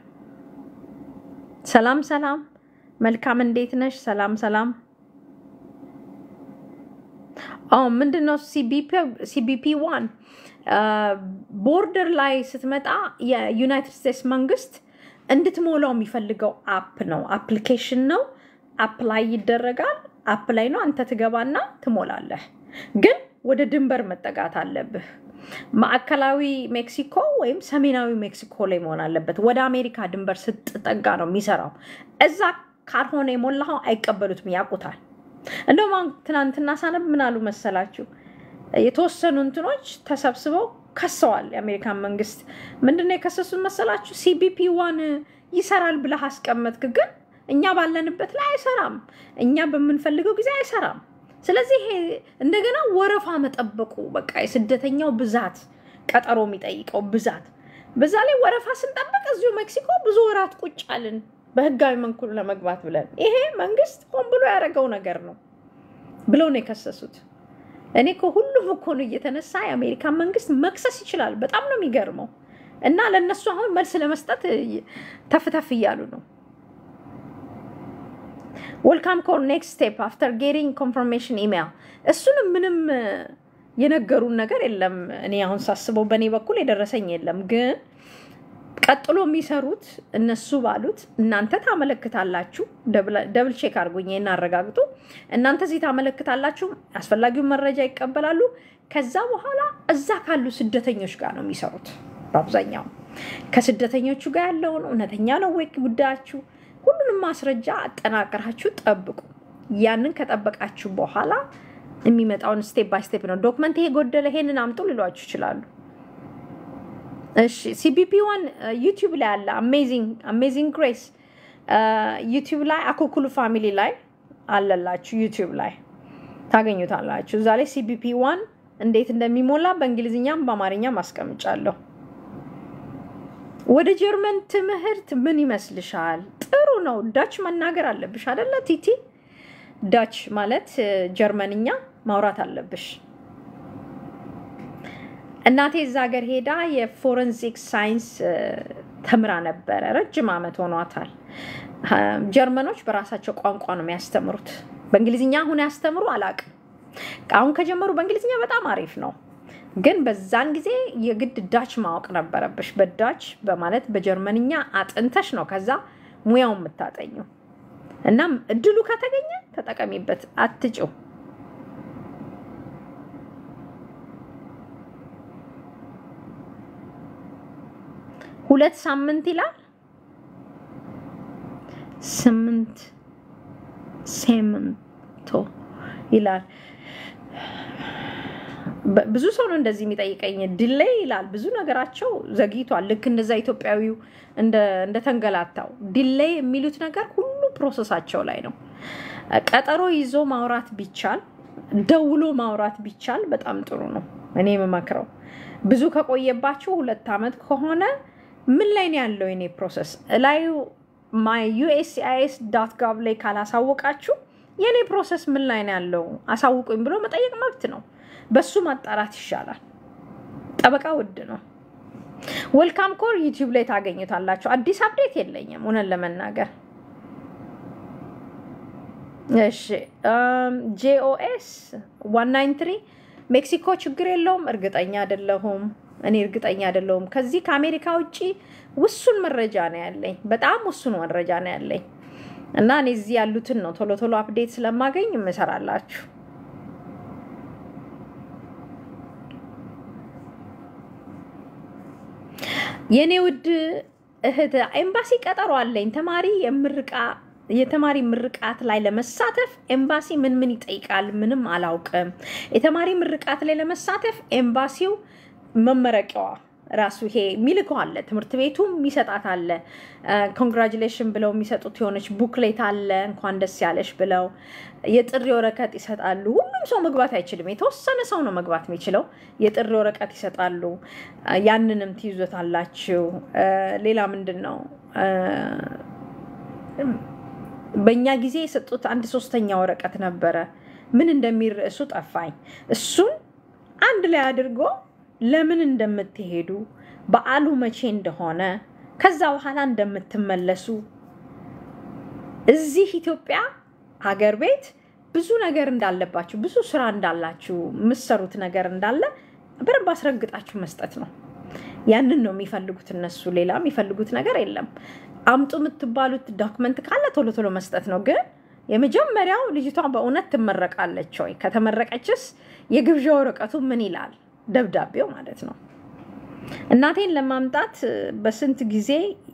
ሰላም ሰላም፣ መልካም እንዴት ነሽ? ሰላም ሰላም። አዎ ምንድን ነው ሲቢፒ ዋን ቦርደር ላይ ስትመጣ የዩናይትድ ስቴትስ መንግስት እንድትሞላው የሚፈልገው አፕ ነው፣ አፕሊኬሽን ነው። አፕ ላይ ይደረጋል። አፕ ላይ ነው አንተ ትገባና ትሞላለህ። ግን ወደ ድንበር መጠጋት አለብህ። ማዕከላዊ ሜክሲኮ ወይም ሰሜናዊ ሜክሲኮ ላይ መሆን አለበት። ወደ አሜሪካ ድንበር ስትጠጋ ነው የሚሰራው። እዛ ካልሆነ የሞላኸው አይቀበሉትም፣ ያውቁታል። እንደውም አሁን ትናንትና ሳነብ ምን አሉ መሰላችሁ? የተወሰኑ እንትኖች ተሰብስበው ከሰዋል። የአሜሪካን መንግስት ምንድነው የከሰሱት መሰላችሁ? ሲቢፒ ዋን ይሰራል ብለህ አስቀመጥክ፣ ግን እኛ ባለንበት ላይ አይሰራም፣ እኛ በምንፈልገው ጊዜ አይሰራም። ስለዚህ ይሄ እንደገና ወረፋ መጠበቁ በቃ የስደተኛው ብዛት ቀጠሮ የሚጠይቀው ብዛት፣ በዛ ላይ ወረፋ ስንጠብቅ እዚሁ ሜክሲኮ ብዙ ወራት ቁጭ አልን በህጋዊ መንኩል ለመግባት ብለን። ይሄ መንግስት ሆን ብሎ ያደረገው ነገር ነው ብለው ነው የከሰሱት። እኔ ከሁሉም እኮ ነው እየተነሳ የአሜሪካን መንግስት መክሰስ ይችላል። በጣም ነው የሚገርመው። እና ለእነሱ አሁን መልስ ለመስጠት ተፍተፍ እያሉ ነው። ወልካም ኮር ኔክስት ስቴፕ አፍተር ጌቲንግ ኮንፈርሜሽን ኢሜይል። እሱንም ምንም የነገሩን ነገር የለም። እኔ አሁን ሳስበው በእኔ በኩል የደረሰኝ የለም። ግን ቀጥሎ የሚሰሩት እነሱ ባሉት እናንተ ታመለክታላችሁ፣ ደብል ቼክ አድርጉኝ እናረጋግጡ። እናንተ እዚህ ታመለክታላችሁ፣ አስፈላጊውን መረጃ ይቀበላሉ። ከዛ በኋላ እዛ ካሉ ስደተኞች ጋር ነው የሚሰሩት። በአብዛኛው ከስደተኞቹ ጋር ያለውን እውነተኛ ነው ወይ ጉዳያችሁ ሁሉንም ማስረጃ አጠናቀራችሁ ጠብቁ። ያንን ከጠበቃችሁ በኋላ የሚመጣውን ስቴፕ ባይ ስቴፕ ነው። ዶክመንት ይሄ ጎደለ፣ ይሄንን አምጡ ሊሏችሁ ይችላሉ። እሺ ሲቢፒ ዋን ዩቲዩብ ላይ አለ። አሜዚንግ ግሬስ ዩቲዩብ ላይ አኮኩሉ ፋሚሊ ላይ አለላችሁ። ዩቲዩብ ላይ ታገኙታላችሁ። እዛ ላይ ሲቢፒ ዋን እንዴት እንደሚሞላ በእንግሊዝኛም በአማርኛም አስቀምጫለሁ። ወደ ጀርመን ትምህርት ምን ይመስልሻል? ጥሩ ነው። ዳች መናገር አለብሽ አደለ ቲቲ? ዳች ማለት ጀርመንኛ ማውራት አለብሽ። እናቴ እዛ ሀገር ሄዳ የፎረንሲክ ሳይንስ ተምራ ነበረ። ረጅም ዓመት ሆኗታል። ጀርመኖች በራሳቸው ቋንቋ ነው የሚያስተምሩት። በእንግሊዝኛ አሁን ያስተምሩ አላቅም። አሁን ከጀመሩ በእንግሊዝኛ በጣም አሪፍ ነው። ግን በዛን ጊዜ የግድ ዳች ማወቅ ነበረብሽ። በዳች በማለት በጀርመንኛ አጥንተሽ ነው ከዛ ሙያው የምታጠኘው። እናም እድሉ ከተገኘ ተጠቀሚበት፣ አትጭው። ሁለት ሳምንት ይላል ስምንት ሴምንቶ ይላል። ብዙ ሰው ነው እንደዚህ የሚጠይቀኝ። ዲሌይ ይላል ብዙ ነገራቸው ዘግይቷል። ልክ እንደዛ ኢትዮጵያዊው እንደተንገላታው ዲሌይ የሚሉት ነገር ሁሉ ፕሮሰሳቸው ላይ ነው። ቀጠሮ ይዞ ማውራት ቢቻል፣ ደውሎ ማውራት ቢቻል በጣም ጥሩ ነው። እኔ የምመክረው ብዙ ከቆየባችሁ ሁለት ዓመት ከሆነ ምን ላይ ነው ያለው የኔ ፕሮሰስ ላዩ ማይ ዩኤስሲአይኤስ ዳት ጋቭ ላይ ካላሳወቃችሁ የኔ ፕሮሰስ ምን ላይ ነው ያለው አሳውቁኝ ብሎ መጠየቅ መብት ነው። በሱ ማጣራት ይሻላል። ጠበቃ ውድ ነው። ወልካም ኮር ዩቲዩብ ላይ ታገኙታላችሁ። አዲስ አፕዴት የለኝም እውነት ለመናገር እሺ። ጄኦኤስ ዋን ናይን ትሪ ሜክሲኮ ችግር የለውም። እርግጠኛ አይደለሁም። እኔ እርግጠኛ አይደለሁም። ከዚህ ከአሜሪካ ውጭ ውሱን መረጃ ነው ያለኝ፣ በጣም ውሱን መረጃ ነው ያለኝ እና እኔ እዚህ ያሉትን ነው ቶሎ ቶሎ አፕዴት ስለማገኝ የምሰራላችሁ። የእኔ ውድ እህት ኤምባሲ ቀጠሮ አለኝ። ተማሪ የምርቃ የተማሪ ምርቃት ላይ ለመሳተፍ ኤምባሲ ምን ምን ይጠይቃል? ምንም አላውቅም። የተማሪ ምርቃት ላይ ለመሳተፍ ኤምባሲው መመረቂያዋ ራሱ ይሄ የሚልከው አለ፣ ትምህርት ቤቱም የሚሰጣት አለ። ኮንግራጁሌሽን ብለው የሚሰጡት የሆነች ቡክሌት አለ፣ እንኳን ደስ ያለሽ ብለው የጥሪ ወረቀት ይሰጣሉ። ሁሉም ሰው መግባት አይችልም፣ የተወሰነ ሰው ነው መግባት የሚችለው። የጥሪ ወረቀት ይሰጣሉ፣ ያንንም ትይዞታላችሁ። ሌላ ምንድን ነው በእኛ ጊዜ የሰጡት አንድ ሶስተኛ ወረቀት ነበረ፣ ምን እንደሚል ርዕሱ ጠፋኝ። እሱን አንድ ላይ አድርጎ ለምን እንደምትሄዱ በዓሉ መቼ እንደሆነ ከዛ በኋላ እንደምትመለሱ እዚህ ኢትዮጵያ ሀገር ቤት ብዙ ነገር እንዳለባችሁ ብዙ ስራ እንዳላችሁ የምትሰሩት ነገር እንዳለ በደንብ አስረግጣችሁ መስጠት ነው። ያንን ነው የሚፈልጉት እነሱ። ሌላ የሚፈልጉት ነገር የለም። አምጡ የምትባሉት ዶክመንት ካለ ቶሎ ቶሎ መስጠት ነው። ግን የመጀመሪያው ልጅቷ በእውነት ትመረቃለች ወይ? ከተመረቀችስ የግብዣ ወረቀቱ ምን ይላል? ደብዳቤው ማለት ነው። እናቴን ለማምጣት በስንት ጊዜ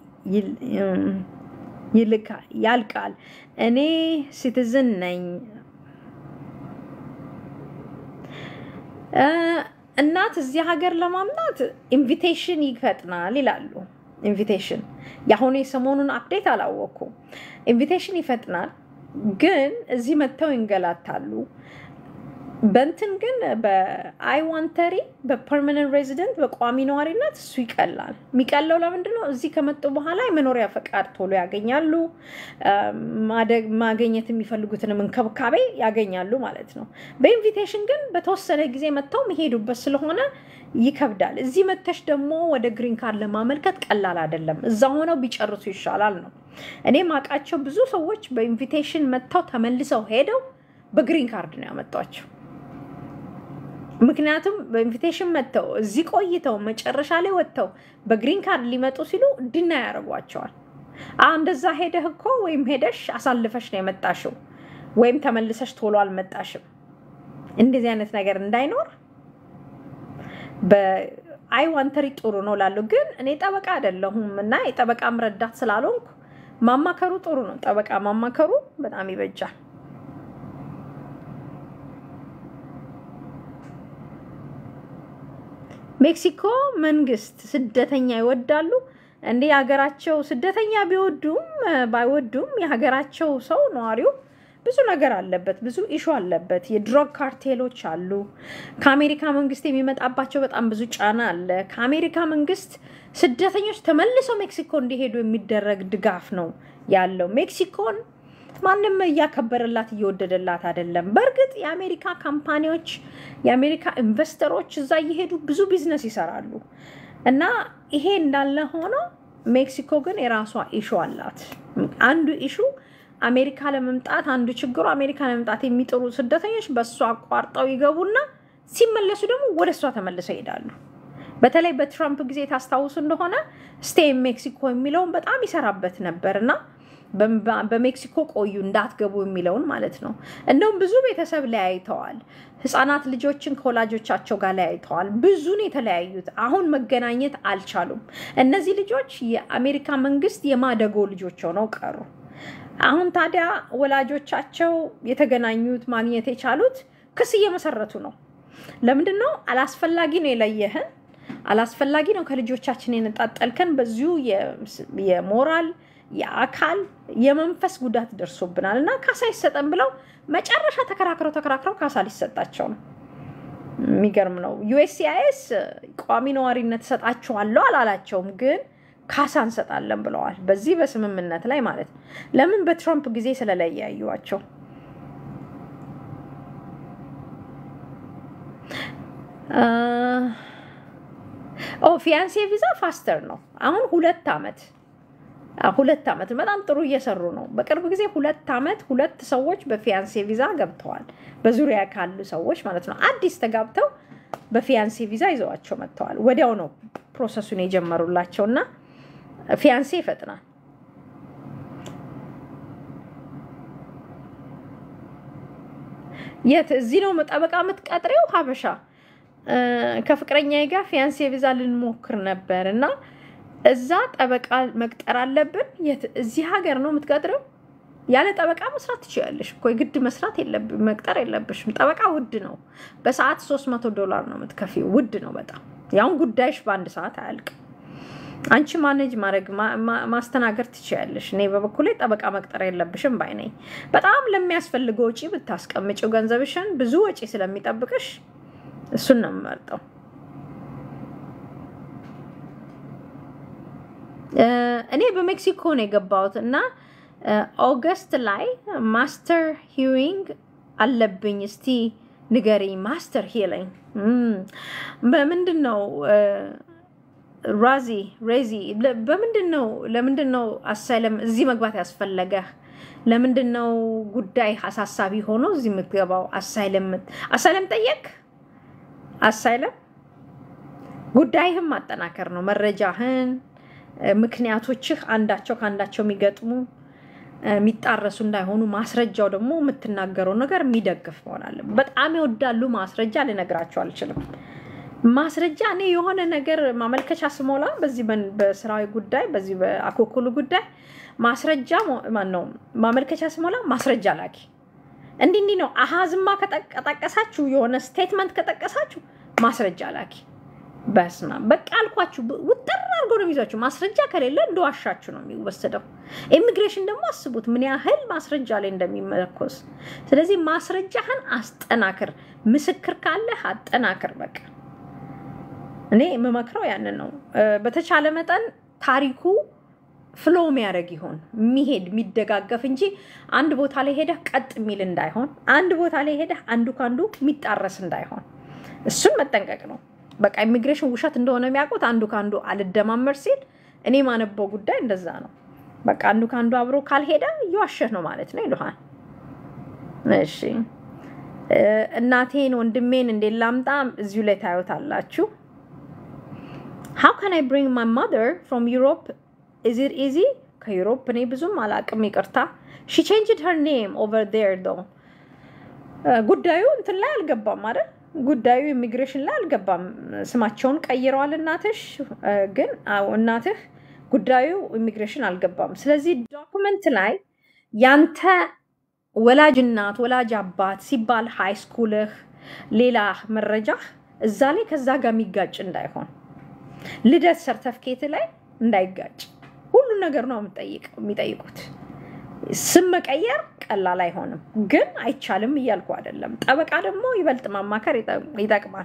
ያልቃል? እኔ ሲቲዝን ነኝ። እናት እዚህ ሀገር ለማምጣት ኢንቪቴሽን ይፈጥናል ይላሉ። ኢንቪቴሽን የአሁኑ የሰሞኑን አፕዴት አላወቅኩም። ኢንቪቴሽን ይፈጥናል፣ ግን እዚህ መጥተው ይንገላታሉ። በንትን ግን በአይ ዋንተሪ በፐርማነንት ሬዚደንት በቋሚ ነዋሪነት እሱ ይቀላል። የሚቀለው ለምንድን ነው? እዚህ ከመጡ በኋላ የመኖሪያ ፈቃድ ቶሎ ያገኛሉ። ማገኘት የሚፈልጉትንም እንክብካቤ ያገኛሉ ማለት ነው። በኢንቪቴሽን ግን በተወሰነ ጊዜ መጥተው የሚሄዱበት ስለሆነ ይከብዳል። እዚህ መተሽ ደግሞ ወደ ግሪን ካርድ ለማመልከት ቀላል አይደለም። እዛ ሆነው ቢጨርሱ ይሻላል ነው። እኔ ማውቃቸው ብዙ ሰዎች በኢንቪቴሽን መጥተው ተመልሰው ሄደው በግሪን ካርድ ነው ያመጧቸው። ምክንያቱም በኢንቪቴሽን መጥተው እዚህ ቆይተው መጨረሻ ላይ ወጥተው በግሪን ካርድ ሊመጡ ሲሉ ድና ያደርጓቸዋል። እንደዛ ሄደህ እኮ ወይም ሄደሽ አሳልፈሽ ነው የመጣሽው ወይም ተመልሰሽ ቶሎ አልመጣሽም። እንደዚህ አይነት ነገር እንዳይኖር በአይ ዋንተሪ ጥሩ ነው ላሉ ግን እኔ ጠበቃ አይደለሁም እና የጠበቃም ረዳት ስላልሆንኩ ማማከሩ ጥሩ ነው። ጠበቃ ማማከሩ በጣም ይበጃል። ሜክሲኮ መንግስት ስደተኛ ይወዳሉ። እንደ የሀገራቸው ስደተኛ ቢወዱም ባይወዱም የሀገራቸው ሰው ነዋሪው ብዙ ነገር አለበት፣ ብዙ ኢሹ አለበት። የድሮግ ካርቴሎች አሉ። ከአሜሪካ መንግስት የሚመጣባቸው በጣም ብዙ ጫና አለ። ከአሜሪካ መንግስት ስደተኞች ተመልሰው ሜክሲኮ እንዲሄዱ የሚደረግ ድጋፍ ነው ያለው። ሜክሲኮን ማንም እያከበረላት እየወደደላት አይደለም። በእርግጥ የአሜሪካ ካምፓኒዎች የአሜሪካ ኢንቨስተሮች እዛ እየሄዱ ብዙ ቢዝነስ ይሰራሉ እና ይሄ እንዳለ ሆኖ ሜክሲኮ ግን የራሷ ኢሹ አላት። አንዱ ኢሹ አሜሪካ ለመምጣት አንዱ ችግሩ አሜሪካ ለመምጣት የሚጥሩ ስደተኞች በእሷ አቋርጠው ይገቡና ሲመለሱ ደግሞ ወደ እሷ ተመልሰው ይሄዳሉ። በተለይ በትራምፕ ጊዜ ታስታውሱ እንደሆነ ስቴይ ሜክሲኮ የሚለውን በጣም ይሰራበት ነበር እና በሜክሲኮ ቆዩ እንዳትገቡ የሚለውን ማለት ነው። እንደውም ብዙ ቤተሰብ ለያይተዋል። ህፃናት ልጆችን ከወላጆቻቸው ጋር ለያይተዋል። ብዙን የተለያዩት አሁን መገናኘት አልቻሉም። እነዚህ ልጆች የአሜሪካ መንግስት የማደጎ ልጆች ሆነው ቀሩ። አሁን ታዲያ ወላጆቻቸው የተገናኙት ማግኘት የቻሉት ክስ እየመሰረቱ ነው። ለምንድን ነው? አላስፈላጊ ነው የለየህን፣ አላስፈላጊ ነው ከልጆቻችን የነጣጠልከን፣ በዚሁ የሞራል የአካል የመንፈስ ጉዳት ደርሶብናል እና ካሳ ይሰጠን ብለው መጨረሻ ተከራክረው ተከራክረው ካሳ ሊሰጣቸው ነው። የሚገርም ነው። ዩኤስሲአይኤስ ቋሚ ነዋሪነት እሰጣችኋለሁ አላላቸውም፣ ግን ካሳ እንሰጣለን ብለዋል። በዚህ በስምምነት ላይ ማለት ነው። ለምን? በትራምፕ ጊዜ ስለለያዩዋቸው። ኦ ፊያንሴ ቪዛ ፋስተር ነው። አሁን ሁለት ዓመት ሁለት ዓመት በጣም ጥሩ እየሰሩ ነው። በቅርብ ጊዜ ሁለት ዓመት ሁለት ሰዎች በፊያንሴ ቪዛ ገብተዋል። በዙሪያ ካሉ ሰዎች ማለት ነው። አዲስ ተጋብተው በፊያንሴ ቪዛ ይዘዋቸው መጥተዋል። ወዲያው ነው ፕሮሰሱን የጀመሩላቸው እና ፊያንሴ ይፈጥናል። የት እዚህ ነው ጠበቃ የምትቀጥሬው? ሀበሻ ከፍቅረኛ ጋር ፊያንሴ ቪዛ ልንሞክር ነበር እና እዛ ጠበቃ መቅጠር አለብን። የት እዚህ ሀገር ነው የምትቀጥረው? ያለ ጠበቃ መስራት ትችላለሽ እኮ የግድ መስራት መቅጠር የለብሽም። ጠበቃ ውድ ነው። በሰዓት ሶስት መቶ ዶላር ነው የምትከፊው። ውድ ነው በጣም ያሁን ጉዳይሽ በአንድ ሰዓት አያልቅም። አንቺ ማኔጅ ማድረግ ማስተናገድ ትችያለሽ። እኔ በበኩሌ ጠበቃ መቅጠር የለብሽም ባይ ነኝ። በጣም ለሚያስፈልገው ወጪ ብታስቀምጪው ገንዘብሽን ብዙ ወጪ ስለሚጠብቅሽ እሱን ነው የምመርጠው። እኔ በሜክሲኮ ነው የገባሁት እና ኦገስት ላይ ማስተር ሂሪንግ አለብኝ። እስቲ ንገሪኝ። ማስተር ሂሪንግ በምንድን ነው? ራዚ ሬዚ በምንድን ነው? ለምንድን ነው አሳይለም እዚህ መግባት ያስፈለገህ? ለምንድን ነው ጉዳይ አሳሳቢ ሆኖ እዚህ የምትገባው? አሳይለም አሳይለም ጠየቅ። አሳይለም ጉዳይህም ማጠናከር ነው መረጃህን ምክንያቶችህ አንዳቸው ከአንዳቸው የሚገጥሙ የሚጣረሱ እንዳይሆኑ ማስረጃው ደግሞ የምትናገረው ነገር የሚደግፍ መሆን አለ። በጣም ይወዳሉ ማስረጃ፣ ልነግራቸው አልችልም። ማስረጃ እኔ የሆነ ነገር ማመልከቻ ስሞላ በዚህ በስራዊ ጉዳይ በዚህ በአኮኩሉ ጉዳይ ማስረጃ ማን ነው ማመልከቻ ስሞላ ማስረጃ ላኪ። እንዲህ እንዲህ ነው አሃዝማ ከጠቀሳችሁ የሆነ ስቴትመንት ከጠቀሳችሁ ማስረጃ ላኪ። በስማ በቃ አልኳችሁ። ውጥር አድርጎ ነው የሚይዛችሁ። ማስረጃ ከሌለ እንደዋሻችሁ ነው የሚወሰደው። ኢሚግሬሽን ደግሞ አስቡት ምን ያህል ማስረጃ ላይ እንደሚመለኮስ። ስለዚህ ማስረጃህን አስጠናክር። ምስክር ካለህ አጠናክር። በቃ እኔ የምመክረው ያንን ነው። በተቻለ መጠን ታሪኩ ፍሎ የሚያደርግ ይሆን የሚሄድ የሚደጋገፍ እንጂ አንድ ቦታ ላይ ሄደህ ቀጥ የሚል እንዳይሆን፣ አንድ ቦታ ላይ ሄደህ አንዱ ከአንዱ የሚጣረስ እንዳይሆን እሱን መጠንቀቅ ነው። በቃ ኢሚግሬሽን ውሸት እንደሆነ የሚያውቁት አንዱ ከአንዱ አልደማመር ሲል እኔ ማነበው ጉዳይ እንደዛ ነው። በቃ አንዱ ከአንዱ አብሮ ካልሄደ እየዋሸህ ነው ማለት ነው ይሉሃል። እሺ እናቴን ወንድሜን እንዴት ላምጣ? እዚሁ ላይ ታዩታላችሁ። ሃው ካን አይ ብሪንግ ማይ ማዘር ፍሮም ዩሮፕ ኢዝ ኢት ኢዚ? ከዩሮፕ እኔ ብዙም አላቅም ይቅርታ። ሺ ቼንጅድ ሄር ኔም ኦቨር ዴር ዶ ጉዳዩ እንትን ላይ አልገባም አይደል ጉዳዩ ኢሚግሬሽን ላይ አልገባም። ስማቸውን ቀይረዋል። እናትሽ ግን እናትህ ጉዳዩ ኢሚግሬሽን አልገባም። ስለዚህ ዶኩመንት ላይ ያንተ ወላጅ እናት ወላጅ አባት ሲባል ሃይ ስኩልህ፣ ሌላ መረጃህ እዛ ላይ ከዛ ጋር የሚጋጭ እንዳይሆን፣ ልደት ሰርተፍኬት ላይ እንዳይጋጭ ሁሉን ነገር ነው የሚጠይቁት። ስም መቀየር ቀላል አይሆንም፣ ግን አይቻልም እያልኩ አይደለም። ጠበቃ ደግሞ ይበልጥ ማማከር ይጠቅማል።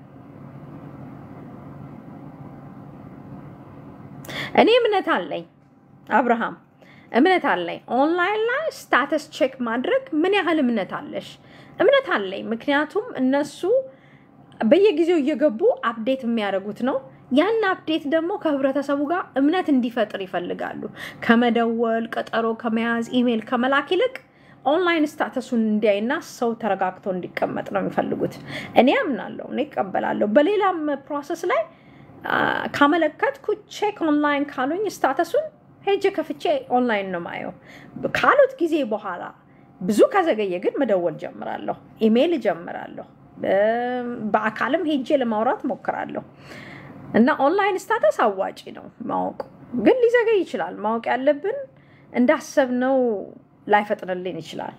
እኔ እምነት አለኝ አብርሃም፣ እምነት አለኝ። ኦንላይን ላይ ስታተስ ቼክ ማድረግ ምን ያህል እምነት አለሽ? እምነት አለኝ። ምክንያቱም እነሱ በየጊዜው እየገቡ አፕዴት የሚያደርጉት ነው። ያን አፕዴት ደግሞ ከህብረተሰቡ ጋር እምነት እንዲፈጥር ይፈልጋሉ። ከመደወል ቀጠሮ ከመያዝ ኢሜይል ከመላክ ይልቅ ኦንላይን ስታተሱን እንዲያይና ሰው ተረጋግቶ እንዲቀመጥ ነው የሚፈልጉት። እኔ አምናለሁ፣ እኔ ይቀበላለሁ። በሌላም ፕሮሰስ ላይ ካመለከትኩ ቼክ ኦንላይን ካሉኝ ስታተሱን ሄጄ ከፍቼ ኦንላይን ነው ማየው። ካሉት ጊዜ በኋላ ብዙ ከዘገየ ግን መደወል ጀምራለሁ፣ ኢሜይል ጀምራለሁ፣ በአካልም ሄጄ ለማውራት ሞክራለሁ። እና ኦንላይን ስታተስ አዋጪ ነው ማወቁ፣ ግን ሊዘገይ ይችላል። ማወቅ ያለብን እንዳሰብነው ላይፈጥንልን ይችላል።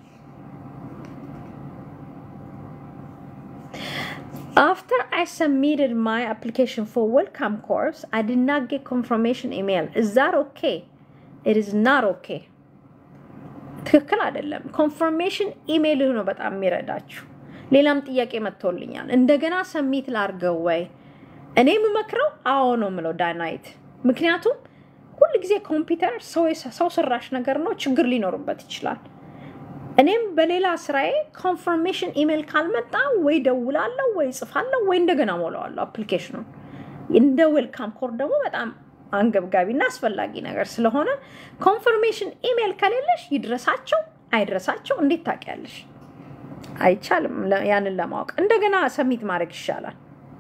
After I submitted my application for welcome course, I did not get confirmation email. Is that okay? It is not okay. ትክክል አይደለም። ኮንፈርሜሽን ኢሜይል ነው በጣም የሚረዳችሁ። ሌላም ጥያቄ መጥቶልኛል። እንደገና ሰሚት ላርገው ወይ? እኔ የምመክረው አዎ ነው የምለው ዳናይት። ምክንያቱም ሁል ጊዜ ኮምፒውተር ሰው ሰራሽ ነገር ነው፣ ችግር ሊኖርበት ይችላል። እኔም በሌላ ስራዬ ኮንፈርሜሽን ኢሜይል ካልመጣ ወይ ደውላለሁ ወይ ጽፋለሁ ወይ እንደገና ሞላዋለሁ አፕሊኬሽኑን። እንደ ዌልካም ኮር ደግሞ በጣም አንገብጋቢ እና አስፈላጊ ነገር ስለሆነ ኮንፈርሜሽን ኢሜይል ከሌለሽ ይድረሳቸው አይድረሳቸው እንዴት ታውቂያለሽ? አይቻልም። ያንን ለማወቅ እንደገና ሰሚት ማድረግ ይሻላል።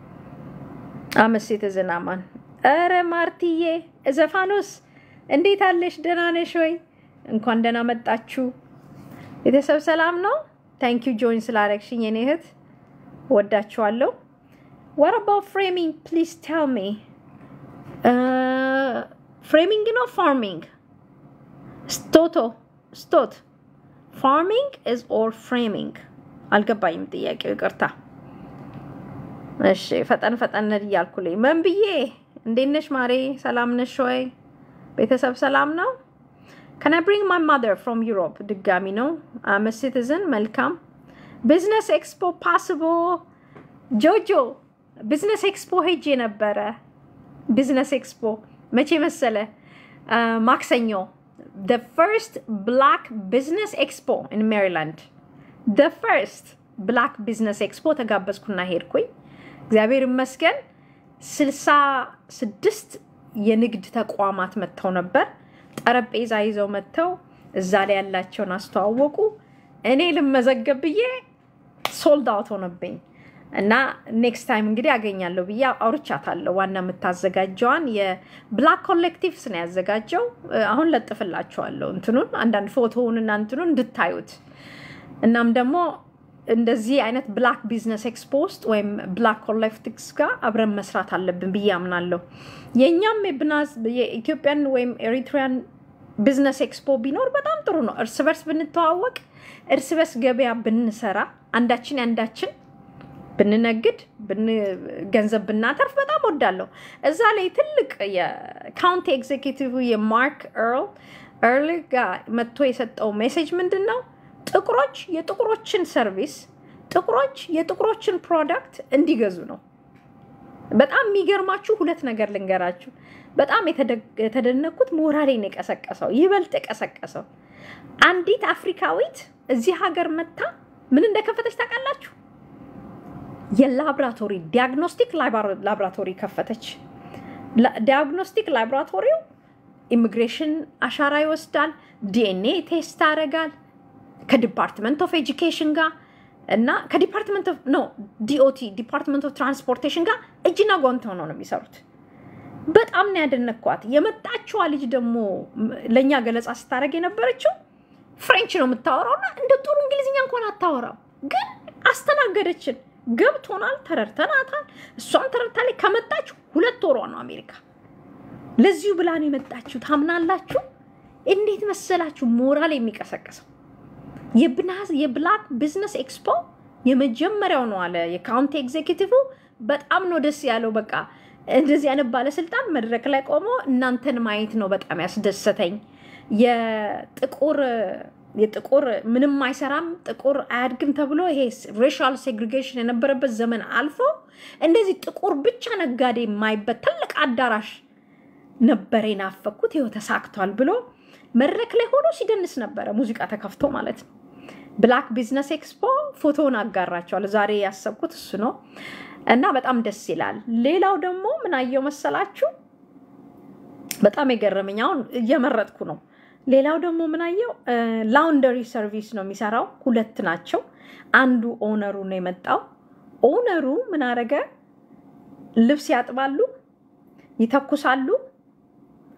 አመሴት ዝናማን ኧረ ማርትዬ ዘፋኖስ እንዴት አለሽ? ደህና ነሽ ወይ? እንኳን ደህና መጣችሁ። ቤተሰብ ሰላም ነው? ታንክ ዩ ጆይን ስላረግሽኝ የኔ እህት ወዳችኋለሁ። what about framing please tell me ፍሬሚንግ ነው ፋርሚንግ ስቶቶ ስቶት ፋርሚንግ ኢዝ ኦር ፍሬሚንግ አልገባኝም ጥያቄው ይቅርታ እሺ ፈጠን ፈጠን እያልኩልኝ ምን ብዬ እንዴት ነሽ ማሬ ሰላም ነሽ ወይ ቤተሰብ ሰላም ነው ከን አይ ብሪንግ ማይ ማደር ፍሮም ዩሮፕ ድጋሚ ነው አም ሲቲዝን መልካም ቢዝነስ ኤክስፖ ፓስቦ ጆጆ ቢዝነስ ኤክስፖ ሄጄ ነበረ ቢዝነስ ኤክስፖ መቼ መሰለ ማክሰኞ the first black business expo in Maryland the first black business expo ተጋበዝኩና ሄድኩኝ እግዚአብሔር ይመስገን ስልሳ ስድስት የንግድ ተቋማት መጥተው ነበር ጠረጴዛ ይዘው መጥተው እዛ ላይ ያላቸውን አስተዋወቁ እኔ ልመዘገብ ብዬ ሶልድ አውት ሆነብኝ እና ኔክስት ታይም እንግዲህ አገኛለሁ ብዬ አውርቻታለሁ። ዋና የምታዘጋጀዋን የብላክ ኮሌክቲቭስ ነው ያዘጋጀው። አሁን ለጥፍላችኋለሁ እንትኑን አንዳንድ ፎቶውን እና እንትኑን እንድታዩት። እናም ደግሞ እንደዚህ አይነት ብላክ ቢዝነስ ኤክስፖ ውስጥ ወይም ብላክ ኮሌክቲቭስ ጋር አብረን መስራት አለብን ብዬ አምናለሁ። የእኛም የኢትዮጵያን ወይም ኤሪትሪያን ቢዝነስ ኤክስፖ ቢኖር በጣም ጥሩ ነው። እርስ በርስ ብንተዋወቅ፣ እርስ በርስ ገበያ ብንሰራ፣ አንዳችን ያንዳችን ብንነግድ ገንዘብ ብናተርፍ በጣም ወዳለሁ። እዛ ላይ ትልቅ የካውንቲ ኤግዜኪቲቭ የማርክ ኤርል ኤርል ጋር መጥቶ የሰጠው ሜሴጅ ምንድን ነው? ጥቁሮች የጥቁሮችን ሰርቪስ፣ ጥቁሮች የጥቁሮችን ፕሮዳክት እንዲገዙ ነው። በጣም የሚገርማችሁ ሁለት ነገር ልንገራችሁ። በጣም የተደነኩት ሞራሌን የቀሰቀሰው ይበልጥ የቀሰቀሰው አንዲት አፍሪካዊት እዚህ ሀገር መታ ምን እንደከፈተች ታውቃላችሁ? የላብራቶሪ ዲያግኖስቲክ ላብራቶሪ ከፈተች። ዲያግኖስቲክ ላብራቶሪው ኢሚግሬሽን አሻራ ይወስዳል፣ ዲኤንኤ ቴስት ያደርጋል ከዲፓርትመንት ኦፍ ኤጁኬሽን ጋር እና ከዲፓርትመንት ኦፍ ኖ ዲኦቲ ዲፓርትመንት ኦፍ ትራንስፖርቴሽን ጋር እጅና ጓንት ሆነው ነው የሚሰሩት። በጣም ነው ያደነኳት። የመጣችዋ ልጅ ደግሞ ለእኛ ገለጻ ስታደርግ የነበረችው ፍሬንች ነው የምታወራው እና እንደ ጥሩ እንግሊዝኛ እንኳን አታወራም፣ ግን አስተናገደችን። ገብቶናል፣ ተረድተናታል። እሷም ተረድታለች። ከመጣች ሁለት ወሯ ነው አሜሪካ። ለዚሁ ብላን የመጣችሁ ታምናላችሁ? እንዴት መሰላችሁ ሞራል የሚቀሰቅሰው የብላክ ቢዝነስ ኤክስፖ የመጀመሪያው ነው አለ የካውንቲ ኤግዜኪቲቭ። በጣም ነው ደስ ያለው። በቃ እንደዚህ አይነት ባለስልጣን መድረክ ላይ ቆሞ እናንተን ማየት ነው በጣም ያስደሰተኝ። የጥቁር የጥቁር ምንም አይሰራም ጥቁር አያድግም ተብሎ ይሄ ሬሻል ሴግሪጌሽን የነበረበት ዘመን አልፎ እንደዚህ ጥቁር ብቻ ነጋዴ የማይበት ትልቅ አዳራሽ ነበር የናፈኩት። ይኸው ተሳክቷል ብሎ መድረክ ላይ ሆኖ ሲደንስ ነበረ፣ ሙዚቃ ተከፍቶ ማለት ነው። ብላክ ቢዝነስ ኤክስፖ ፎቶውን አጋራቸዋል። ዛሬ ያሰብኩት እሱ ነው እና በጣም ደስ ይላል። ሌላው ደግሞ ምን አየው መሰላችሁ? በጣም የገረመኝ አሁን እየመረጥኩ ነው። ሌላው ደግሞ ምናየው ላውንደሪ ሰርቪስ ነው የሚሰራው። ሁለት ናቸው። አንዱ ኦነሩ ነው የመጣው። ኦነሩ ምን አረገ? ልብስ ያጥባሉ፣ ይተኩሳሉ፣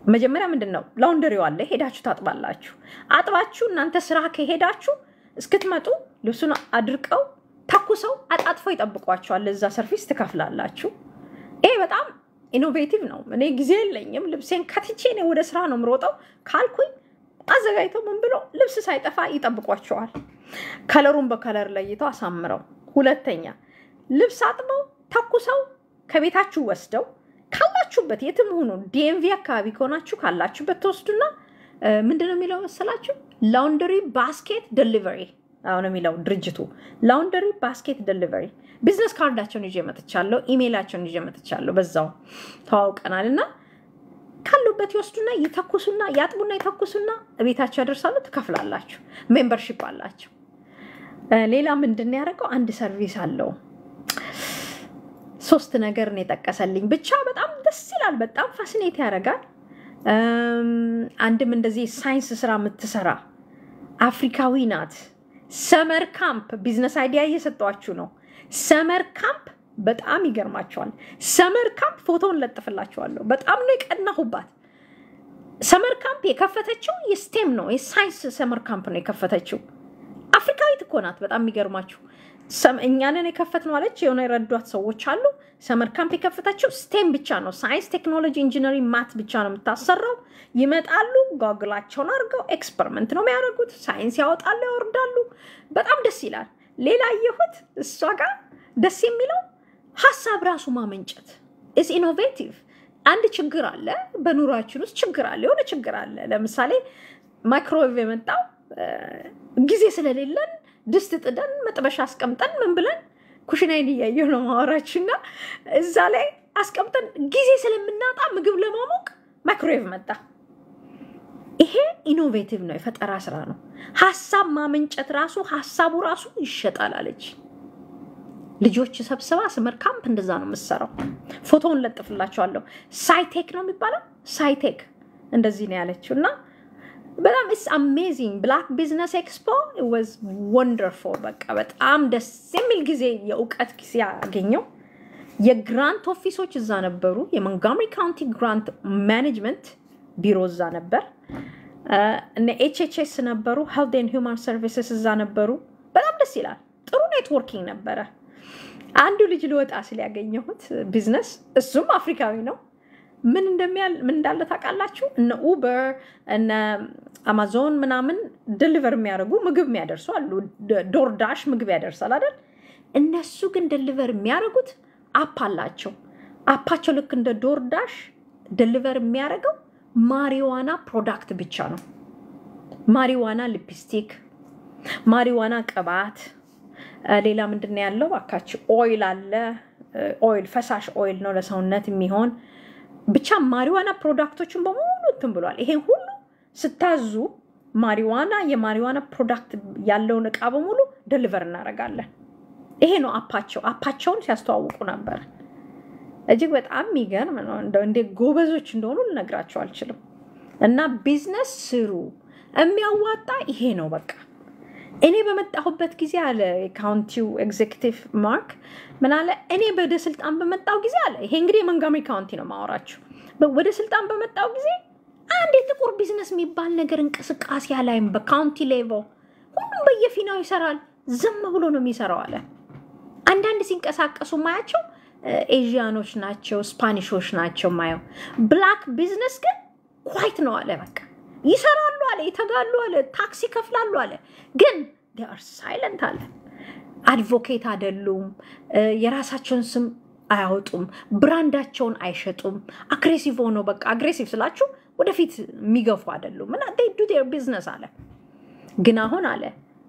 መጀመሪያ ምንድን ነው ላውንደሪው አለ፣ ሄዳችሁ ታጥባላችሁ። አጥባችሁ እናንተ ስራ ከሄዳችሁ እስክትመጡ ልብሱን አድርቀው ተኩሰው አጣጥፈው ይጠብቋቸዋል። እዛ ሰርቪስ ትከፍላላችሁ። ይሄ በጣም ኢኖቬቲቭ ነው። እኔ ጊዜ የለኝም ልብሴን ከትቼ እኔ ወደ ስራ ነው የምሮጠው ካልኩኝ አዘጋጅተው ምን ብሎ ልብስ ሳይጠፋ ይጠብቋቸዋል። ከለሩን በከለር ለይተው አሳምረው። ሁለተኛ ልብስ አጥበው ተኩሰው ከቤታችሁ ወስደው ካላችሁበት የትም ሆኖ ዲኤምቪ አካባቢ ከሆናችሁ ካላችሁበት ተወስዱና ምንድን ነው የሚለው መሰላችሁ ላውንደሪ ባስኬት ደሊቨሪ አሁን የሚለው ድርጅቱ ላውንደሪ ባስኬት ደሊቨሪ ቢዝነስ ካርዳቸውን ይዤ መጥቻለሁ፣ ኢሜይላቸውን ይዤ መጥቻለሁ። በዛው ተዋውቀናል እና ካሉበት ይወስዱና ይተኩሱና ያጥቡና ይተኩሱና ቤታቸው ያደርሳሉ። ትከፍላላችሁ። ሜምበርሺፕ አላቸው። ሌላ ምንድን ነው ያደረገው? አንድ ሰርቪስ አለው። ሶስት ነገር ነው የጠቀሰልኝ። ብቻ በጣም ደስ ይላል። በጣም ፋሲኔት ያደርጋል። አንድም እንደዚህ ሳይንስ ስራ የምትሰራ አፍሪካዊ ናት። ሰመር ካምፕ ቢዝነስ አይዲያ እየሰጧችሁ ነው። ሰመር ካምፕ በጣም ይገርማቸዋል። ሰመር ካምፕ ፎቶውን ለጥፍላቸዋለሁ። በጣም ነው የቀናሁባት። ሰመር ካምፕ የከፈተችው የስቴም ነው የሳይንስ ሰመር ካምፕ ነው የከፈተችው። አፍሪካዊት እኮ ናት። በጣም የሚገርማችሁ እኛንን የከፈት ነው አለች። የሆነ የረዷት ሰዎች አሉ። ሰመር ካምፕ የከፈተችው ስቴም ብቻ ነው። ሳይንስ፣ ቴክኖሎጂ፣ ኢንጂነሪንግ፣ ማት ብቻ ነው የምታሰራው። ይመጣሉ፣ ጋግላቸውን አድርገው ኤክስፐሪመንት ነው የሚያደርጉት። ሳይንስ ያወጣሉ፣ ያወርዳሉ። በጣም ደስ ይላል። ሌላ አየሁት እሷ ጋር ደስ የሚለው ሀሳብ ራሱ ማመንጨት ኢዝ ኢኖቬቲቭ። አንድ ችግር አለ በኑሯችን ውስጥ ችግር አለ፣ የሆነ ችግር አለ። ለምሳሌ ማይክሮዌቭ የመጣው ጊዜ ስለሌለን ድስት ጥደን መጥበሻ አስቀምጠን ምን ብለን ኩሽናይን እያየሁ ነው ማወራችሁ እና እዛ ላይ አስቀምጠን ጊዜ ስለምናጣ ምግብ ለማሞቅ ማይክሮዌቭ መጣ። ይሄ ኢኖቬቲቭ ነው፣ የፈጠራ ስራ ነው። ሀሳብ ማመንጨት ራሱ ሀሳቡ ራሱ ይሸጣል አለች። ልጆች ሰብስባ ስመር ካምፕ እንደዛ ነው የምትሰራው። ፎቶውን ለጥፍላቸዋለሁ። ሳይቴክ ነው የሚባለው። ሳይቴክ እንደዚህ ነው ያለችው እና በጣም ኢስ አሜዚንግ ብላክ ቢዝነስ ኤክስፖ ወዝ ወንደርፉል። በቃ በጣም ደስ የሚል ጊዜ የእውቀት ጊዜ ያገኘው። የግራንት ኦፊሶች እዛ ነበሩ። የሞንትጎመሪ ካውንቲ ግራንት ማኔጅመንት ቢሮ እዛ ነበር። እነ ኤችኤችኤስ ነበሩ። ሄልት ኤንድ ሂውማን ሰርቪስስ እዛ ነበሩ። በጣም ደስ ይላል። ጥሩ ኔትወርኪንግ ነበረ። አንዱ ልጅ ልወጣ ስል ያገኘሁት ቢዝነስ እሱም አፍሪካዊ ነው። ምን እንደሚያል ምን እንዳለ ታውቃላችሁ? እነ ኡበር እነ አማዞን ምናምን ደሊቨር የሚያደርጉ ምግብ የሚያደርሱ አሉ። ዶርዳሽ ምግብ ያደርሳል አይደል? እነሱ ግን ደሊቨር የሚያደርጉት አፕ አላቸው። አፓቸው ልክ እንደ ዶርዳሽ ደሊቨር የሚያደርገው ማሪዋና ፕሮዳክት ብቻ ነው። ማሪዋና ሊፕስቲክ፣ ማሪዋና ቅባት፣ ሌላ ምንድን ነው ያለው? እባካችሁ ኦይል አለ። ኦይል ፈሳሽ ኦይል ነው ለሰውነት የሚሆን ብቻ ማሪዋና ፕሮዳክቶችን በሙሉ እንትን ብሏል። ይሄን ሁሉ ስታዙ ማሪዋና የማሪዋና ፕሮዳክት ያለውን እቃ በሙሉ ደሊቨር እናደርጋለን። ይሄ ነው አፓቸው። አፓቸውን ሲያስተዋውቁ ነበር። እጅግ በጣም የሚገርም ነው። እንደ ጎበዞች እንደሆኑ ልነግራቸው አልችልም። እና ቢዝነስ ስሩ፣ የሚያዋጣ ይሄ ነው በቃ። እኔ በመጣሁበት ጊዜ አለ የካውንቲው ኤግዜኪቲቭ ማርክ ምን አለ፣ እኔ ወደ ስልጣን በመጣው ጊዜ አለ። ይሄ እንግዲህ የሞንትጎመሪ ካውንቲ ነው ማወራችሁ። ወደ ስልጣን በመጣው ጊዜ አንድ የጥቁር ቢዝነስ የሚባል ነገር እንቅስቃሴ አላይም። በካውንቲ ሌቭል ሁሉም በየፊናው ይሰራል። ዝም ብሎ ነው የሚሰራው አለ። አንዳንድ ሲንቀሳቀሱ ማያቸው ኤዥያኖች ናቸው፣ ስፓኒሾች ናቸው ማየው። ብላክ ቢዝነስ ግን ኳይት ነው አለ። በቃ ይሰራሉ አለ፣ ይተጋሉ አለ፣ ታክስ ይከፍላሉ አለ። ግን ር ሳይለንት አለ። አድቮኬት አይደሉም። የራሳቸውን ስም አያወጡም። ብራንዳቸውን አይሸጡም። አግሬሲቭ ሆኖ በቃ አግሬሲቭ ስላችሁ ወደፊት የሚገፉ አይደሉም። እና ዱ ቢዝነስ አለ። ግን አሁን አለ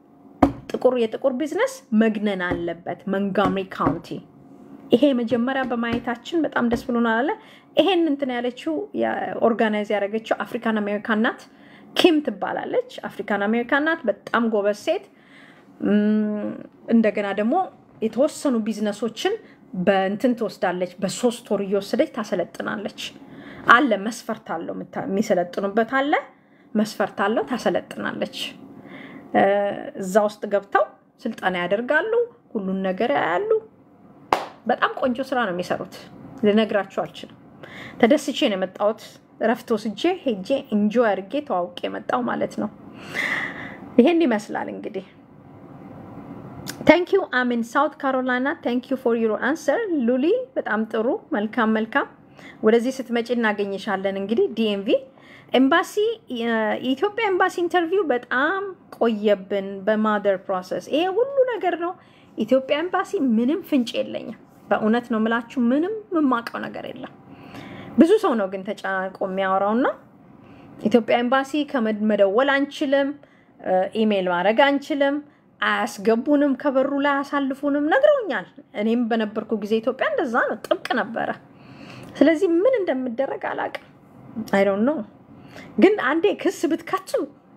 ጥቁር የጥቁር ቢዝነስ መግነን አለበት ሞንትጎመሪ ካውንቲ። ይሄ መጀመሪያ በማየታችን በጣም ደስ ብሎናል አለ። ይሄን እንትን ያለችው ኦርጋናይዝ ያደረገችው አፍሪካን አሜሪካን ናት። ኪም ትባላለች። አፍሪካን አሜሪካን ናት። በጣም ጎበዝ ሴት። እንደገና ደግሞ የተወሰኑ ቢዝነሶችን በእንትን ትወስዳለች። በሶስት ወር እየወሰደች ታሰለጥናለች። አለ መስፈርት አለው፣ የሚሰለጥኑበት አለ መስፈርት አለው። ታሰለጥናለች። እዛ ውስጥ ገብተው ስልጠና ያደርጋሉ። ሁሉን ነገር ያያሉ። በጣም ቆንጆ ስራ ነው የሚሰሩት። ልነግራችሁ አልችልም። ተደስቼ ነው የመጣሁት። እረፍት ወስጄ ሄጄ እንጆይ አድርጌ ተዋውቄ የመጣው ማለት ነው። ይሄን ይመስላል እንግዲህ። ታንክ ዩ አሚን ሳውት ካሮላይና ታንክ ዩ ፎር ዩር አንሰር ሉሊ። በጣም ጥሩ መልካም መልካም። ወደዚህ ስትመጪ እናገኝሻለን። እንግዲህ ዲኤምቪ ኤምባሲ የኢትዮጵያ ኤምባሲ ኢንተርቪው በጣም ቆየብን በማደር ፕሮሰስ። ይሄ ሁሉ ነገር ነው። ኢትዮጵያ ኤምባሲ ምንም ፍንጭ የለኝም። በእውነት ነው የምላችሁ፣ ምንም የማውቀው ነገር የለም። ብዙ ሰው ነው ግን ተጨናንቆ የሚያወራውና ኢትዮጵያ ኤምባሲ ከመደወል አንችልም፣ ኢሜይል ማድረግ አንችልም፣ አያስገቡንም፣ ከበሩ ላይ አያሳልፉንም ነግረውኛል። እኔም በነበርኩ ጊዜ ኢትዮጵያ እንደዛ ነው፣ ጥብቅ ነበረ። ስለዚህ ምን እንደምደረግ አላውቅም። አይ ዶንት ኖ ግን አንዴ ክስ ብትከሱ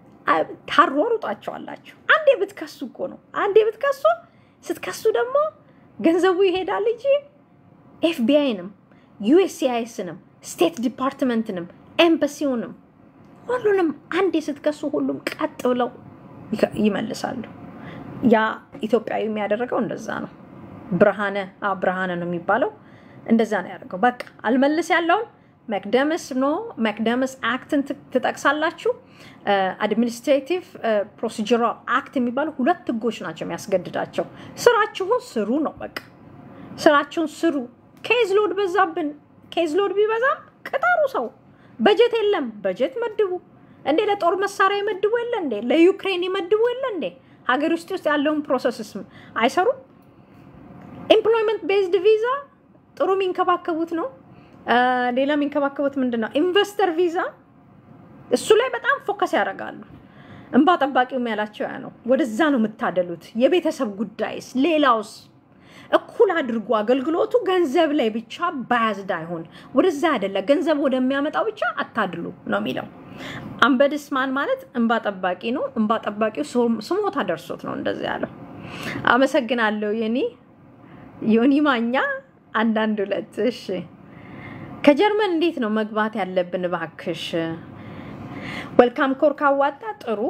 ታሯሩጣቸዋላችሁ። አንዴ ብትከሱ እኮ ነው። አንዴ ብትከሱ ስትከሱ ደግሞ ገንዘቡ ይሄዳል እንጂ ኤፍቢአይንም ዩኤስሲአይኤስንም ስቴት ዲፓርትመንትንም ኤምባሲውንም ሁሉንም አንዴ ስትከሱ ሁሉም ቀጥ ብለው ይመልሳሉ። ያ ኢትዮጵያዊ የሚያደረገው እንደዛ ነው። ብርሃነ ብርሃነ ነው የሚባለው እንደዛ ነው ያደርገው። በቃ አልመልስ ያለውን መክደመስ ኖ መክደመስ አክትን ትጠቅሳላችሁ። አድሚኒስትሬቲቭ ፕሮሲጀራል አክት የሚባሉ ሁለት ህጎች ናቸው የሚያስገድዳቸው። ስራችሁን ስሩ ነው በቃ ስራችሁን ስሩ። ኬዝ ሎድ በዛብን። ኬዝ ሎድ ቢበዛም ቅጠሩ ሰው። በጀት የለም በጀት መድቡ። እንዴ ለጦር መሳሪያ ይመድቡ የለ እንዴ? ለዩክሬን ይመድቡ የለ እንዴ? ሀገር ውስጥ ውስጥ ያለውን ፕሮሰስስ አይሰሩም? ኤምፕሎይመንት ቤዝድ ቪዛ ጥሩ የሚንከባከቡት ነው። ሌላ የሚንከባከቡት ምንድን ነው? ኢንቨስተር ቪዛ እሱ ላይ በጣም ፎከስ ያደርጋሉ። እንባ ጠባቂውም ያላቸው ያ ነው። ወደዛ ነው የምታደሉት። የቤተሰብ ጉዳይስ ሌላውስ እኩል አድርጎ አገልግሎቱ ገንዘብ ላይ ብቻ ባያዝድ አይሆን፣ ወደዛ አይደለ ገንዘብ ወደሚያመጣው ብቻ አታድሉ ነው የሚለው። አንበድስማን ማለት እንባ ጠባቂ ነው። እንባ ጠባቂው ስሞታ ደርሶት ነው እንደዚ ያለው። አመሰግናለሁ የኒ ዮኒ ማኛ አንዳንድ ሁለት እሺ ከጀርመን እንዴት ነው መግባት ያለብን? እባክሽ ወልካም ኮር ካዋጣ ጥሩ።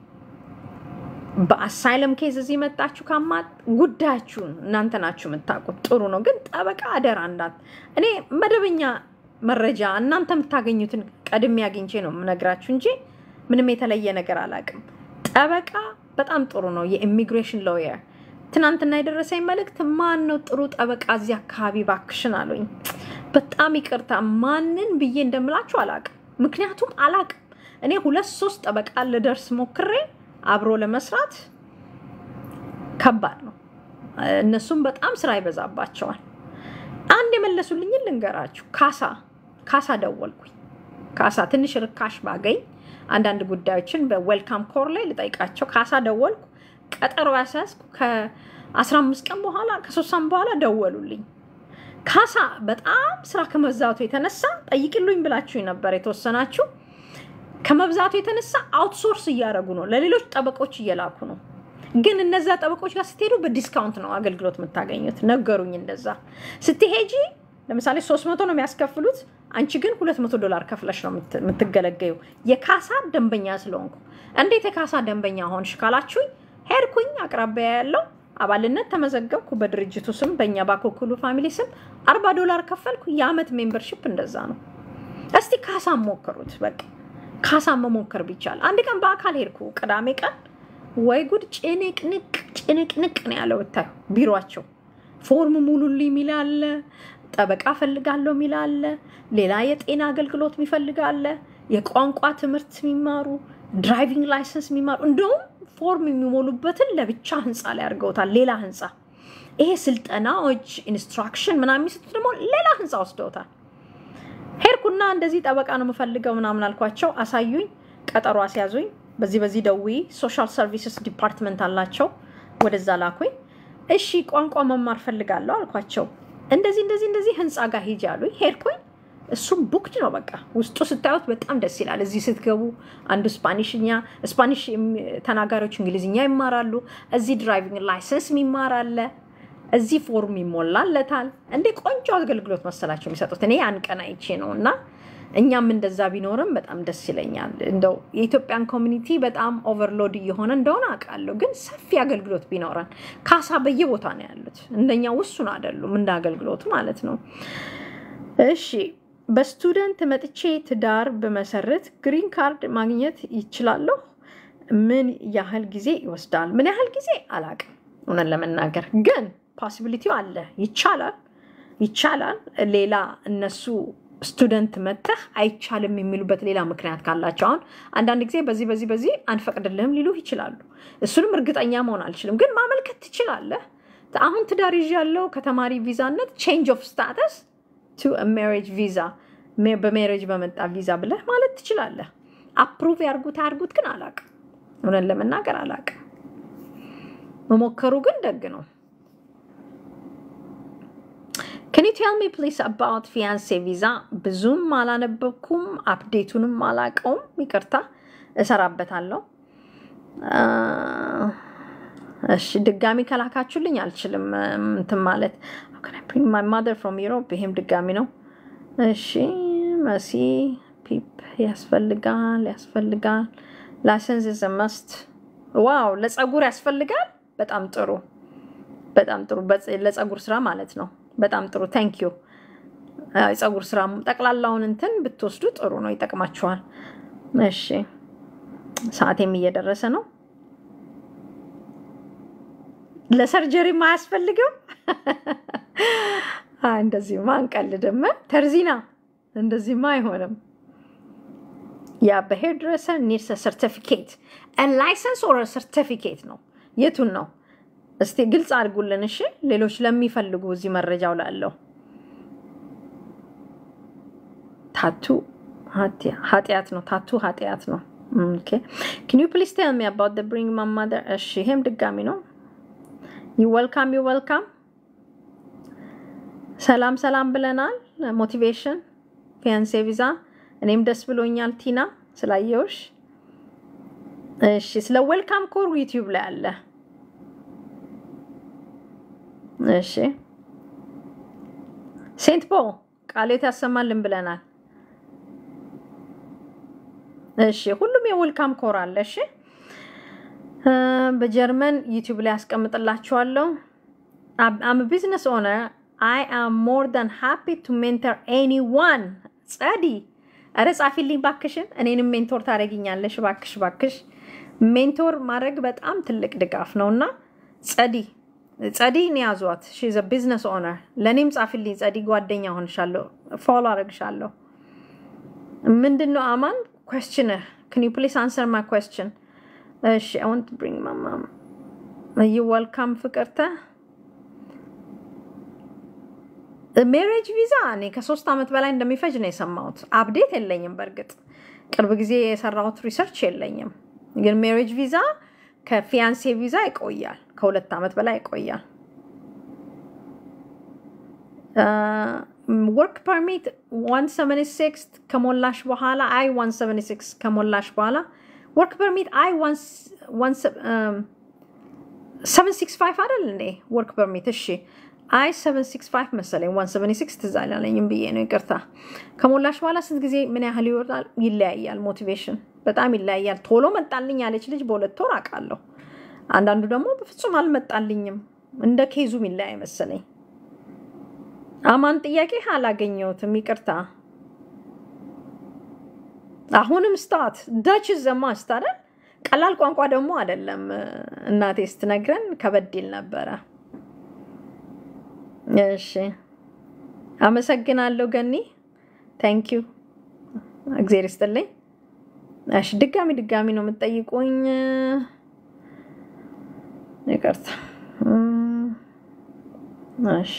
በአሳይለም ኬዝ እዚህ መጣችሁ ካማጥ ጉዳያችሁን እናንተ ናችሁ የምታውቁት። ጥሩ ነው፣ ግን ጠበቃ አደራ እንዳት እኔ መደበኛ መረጃ እናንተ የምታገኙትን ቀድሜ አግኝቼ ነው የምነግራችሁ እንጂ ምንም የተለየ ነገር አላውቅም። ጠበቃ በጣም ጥሩ ነው። የኢሚግሬሽን ሎየር ትናንትና የደረሰኝ መልእክት ማን ነው ጥሩ ጠበቃ እዚህ አካባቢ ባክሽን አሉኝ። በጣም ይቅርታ ማንን ብዬ እንደምላችሁ አላቅም። ምክንያቱም አላቅም። እኔ ሁለት ሶስት ጠበቃ ልደርስ ሞክሬ አብሮ ለመስራት ከባድ ነው። እነሱም በጣም ስራ ይበዛባቸዋል። አንድ የመለሱልኝን ልንገራችሁ። ካሳ ካሳ ደወልኩኝ። ካሳ ትንሽ ርካሽ ባገኝ አንዳንድ ጉዳዮችን በዌልካም ኮር ላይ ልጠይቃቸው ካሳ ደወልኩ። ቀጠሮ ያስያዝኩ ከአስራ አምስት ቀን በኋላ ከሶስት ሳምንት በኋላ ደወሉልኝ። ካሳ በጣም ስራ ከመብዛቱ የተነሳ ጠይቅሉኝ ብላችሁ ነበር የተወሰናችሁ። ከመብዛቱ የተነሳ አውትሶርስ እያደረጉ ነው፣ ለሌሎች ጠበቆች እየላኩ ነው። ግን እነዛ ጠበቆች ጋር ስትሄዱ በዲስካውንት ነው አገልግሎት የምታገኙት። ነገሩኝ እንደዛ። ስትሄጂ ለምሳሌ ሶስት መቶ ነው የሚያስከፍሉት፣ አንቺ ግን ሁለት መቶ ዶላር ከፍለሽ ነው የምትገለገዩ። የካሳ ደንበኛ ስለሆንኩ። እንዴት የካሳ ደንበኛ ሆንሽ ካላችሁኝ፣ ሄድኩኝ አቅራቢያ ያለው አባልነት ተመዘገብኩ። በድርጅቱ ስም በእኛ ባኮኩሉ ፋሚሊ ስም አርባ ዶላር ከፈልኩ። የአመት ሜምበርሽፕ እንደዛ ነው። እስቲ ካሳ ሞክሩት። በቃ ካሳ መሞከር ቢቻል አንድ ቀን በአካል ሄድኩ። ቅዳሜ ቀን ወይ ጉድ! ጭንቅንቅ ጭንቅንቅ ነው ያለው። ብታዩ ቢሯቸው ፎርም ሙሉልኝ የሚል አለ፣ ጠበቃ ፈልጋለሁ የሚል አለ፣ ሌላ የጤና አገልግሎት የሚፈልግ አለ፣ የቋንቋ ትምህርት የሚማሩ ድራይቪንግ ላይሰንስ የሚማሩ እንደውም ፎርም የሚሞሉበትን ለብቻ ህንፃ ላይ አድርገውታል። ሌላ ህንፃ ይሄ ስልጠናዎች ኢንስትራክሽን ምናምን የሚሰጡት ደግሞ ሌላ ህንፃ ወስደውታል። ሄድኩና እንደዚህ ጠበቃ ነው የምፈልገው ምናምን አልኳቸው። አሳዩኝ፣ ቀጠሮ አስያዙኝ። በዚህ በዚህ ደውዪ ሶሻል ሰርቪስስ ዲፓርትመንት አላቸው፣ ወደዛ ላኩኝ። እሺ ቋንቋ መማር ፈልጋለሁ አልኳቸው። እንደዚህ እንደዚህ እንደዚህ ህንፃ ጋር ሂጂ አሉኝ። ሄድኩኝ። እሱም ቡክድ ነው በቃ ውስጡ ስታዩት በጣም ደስ ይላል። እዚህ ስትገቡ አንዱ ስፓኒሽኛ ስፓኒሽ ተናጋሪዎች እንግሊዝኛ ይማራሉ። እዚህ ድራይቪንግ ላይሰንስ የሚማር አለ። እዚህ ፎርም ይሞላለታል። እንደ ቆንጆ አገልግሎት መሰላቸው የሚሰጡት። እኔ ያን ቀን አይቼ ነው እና እኛም እንደዛ ቢኖርም በጣም ደስ ይለኛል። እንደው የኢትዮጵያን ኮሚኒቲ በጣም ኦቨርሎድ እየሆነ እንደሆነ አውቃለሁ፣ ግን ሰፊ አገልግሎት ቢኖረን ካሳ በየቦታ ነው ያሉት። እንደኛ ውሱን አይደሉም፣ እንደ አገልግሎቱ ማለት ነው። እሺ በስቱደንት መጥቼ ትዳር ብመሰርት ግሪን ካርድ ማግኘት ይችላለሁ? ምን ያህል ጊዜ ይወስዳል? ምን ያህል ጊዜ አላቅም። እውነት ለመናገር ግን ፖሲቢሊቲው አለ። ይቻላል ይቻላል። ሌላ እነሱ ስቱደንት መተህ አይቻልም የሚሉበት ሌላ ምክንያት ካላቸው አሁን አንዳንድ ጊዜ በዚህ በዚህ በዚህ አንፈቅድልህም ሊሉህ ይችላሉ። እሱንም እርግጠኛ መሆን አልችልም፣ ግን ማመልከት ትችላለህ። አሁን ትዳር ይዤ ያለው ከተማሪ ቪዛነት ቼንጅ ኦፍ ስታተስ ቱ ሜሬጅ ቪዛ በሜሬጅ በመጣ ቪዛ ብለህ ማለት ትችላለህ። አፕሩቭ ያርጉት አያርጉት ግን አላቅም። እውነት ለመናገር አላቅም። መሞከሩ ግን ደግ ነው። ከኒ ቴል ሚ ፕሊስ አባውት ፊያንሴ ቪዛ ብዙም አላነበብኩም፣ አፕዴቱንም አላቀውም። ይቅርታ እሰራበታለሁ። እሺ ድጋሚ ከላካችሁልኝ አልችልም እንትን ማለት ማይ ማደር ፍሮም ዩሮፕ ይሄም ድጋሚ ነው። እሺ መሲ ፒፕ ያስፈልጋል ያስፈልጋል። ላይሰንስ ዘ መስት ዋው ለጸጉር ያስፈልጋል። በጣም ጥሩ በጣም ጥሩ ለጸጉር ስራ ማለት ነው። በጣም ጥሩ ታንክ ዩ። የጸጉር ስራ ጠቅላላውን እንትን ብትወስዱ ጥሩ ነው፣ ይጠቅማችኋል። እሺ ሰዓቴም እየደረሰ ነው። ለሰርጀሪም አያስፈልግም። እንደዚህማ አንቀልድም። ተርዚና እንደዚህማ አይሆንም። ያ በሄር ድረሰር ኒድስ ሰርቲፊኬት ላይሰንስ ኦር ሰርቲፊኬት ነው። የቱን ነው እስቲ ግልጽ አድርጉልን። እሺ ሌሎች ለሚፈልጉ እዚህ መረጃው ላለው ታቱ ኃጢአት ነው። ታቱ ኃጢአት ነው። ኪን ዩ ፕሊዝ ቴል ሚ አባውት ብሪንግ ማይ ማዘር። እሺ ይሄም ድጋሚ ነው። ዩ ወልካም ዩ ወልካም። ሰላም ሰላም ብለናል። ሞቲቬሽን ፊያንሴ ቪዛ። እኔም ደስ ብሎኛል ቲና ስላየውሽ። እሺ ስለ ዌልካም ኮር ዩቲዩብ ላይ አለ። እሺ ሴንት ፖል ቃሌት ያሰማልን ብለናል። እሺ ሁሉም የዌልካም ኮር አለ። እሺ በጀርመን ዩቲዩብ ላይ ያስቀምጥላችኋለሁ። አም ቢዝነስ ኦነር አይ አም ሞር ዳን ሃፒ ቱ ሜንተር ኤኒዋን። ጸዲ ኧረ ጻፊልኝ ባክሽን፣ እኔንም ሜንቶር ታደርጊኛለሽ ባክሽ ባክሽ። ሜንቶር ማድረግ በጣም ትልቅ ድጋፍ ነው እና ጸዲ ጸዲን ያዟት። ሺ ዘ ቢዝነስ ኦነር። ለእኔም ጻፊልኝ ጸዲ፣ ጓደኛ ሆንሻለሁ፣ ፎሎ አደርግሻለሁ። ምንድን ነው አማን question can you please answer my question እሺ i want to bring my mom you welcome ፍቅርተ ሜሬጅ ቪዛ እኔ ከሶስት ዓመት በላይ እንደሚፈጅ ነው የሰማሁት አፕዴት የለኝም በእርግጥ ቅርብ ጊዜ የሰራሁት ሪሰርች የለኝም ግን ሜሬጅ ቪዛ ከፊያንሴ ቪዛ ይቆያል ከሁለት ዓመት በላይ ይቆያል ወርክ ፐርሚት 176 ከሞላሽ በኋላ አይ 176 ከሞላሽ በኋላ ወርክ ፐርሚት አይ 765 አይደል እንዴ? ወርክ ፐርሚት እሺ፣ አይ 765 መሰለኝ 176 ትዝ አላለኝም ብዬ ነው ይቅርታ። ከሞላሽ በኋላ ስንት ጊዜ ምን ያህል ይወጣል? ይለያያል። ሞቲቬሽን በጣም ይለያያል። ቶሎ መጣልኝ ያለች ልጅ በሁለት ወር አውቃለሁ። አንዳንዱ ደግሞ በፍጹም አልመጣልኝም። እንደ ኬዙም ይለያይ መሰለኝ። አማን ጥያቄ አላገኘሁትም፣ ይቅርታ። አሁንም ስታት ዳች ዘማስት አይደል? ቀላል ቋንቋ ደግሞ አይደለም። እናቴ ስትነግረን ከበድ ይል ነበረ። እሺ፣ አመሰግናለሁ ገኒ፣ ታንክ ዩ፣ እግዜር ይስጥልኝ። እሺ፣ ድጋሚ ድጋሚ ነው የምትጠይቁኝ፣ ይቅርታ። እሺ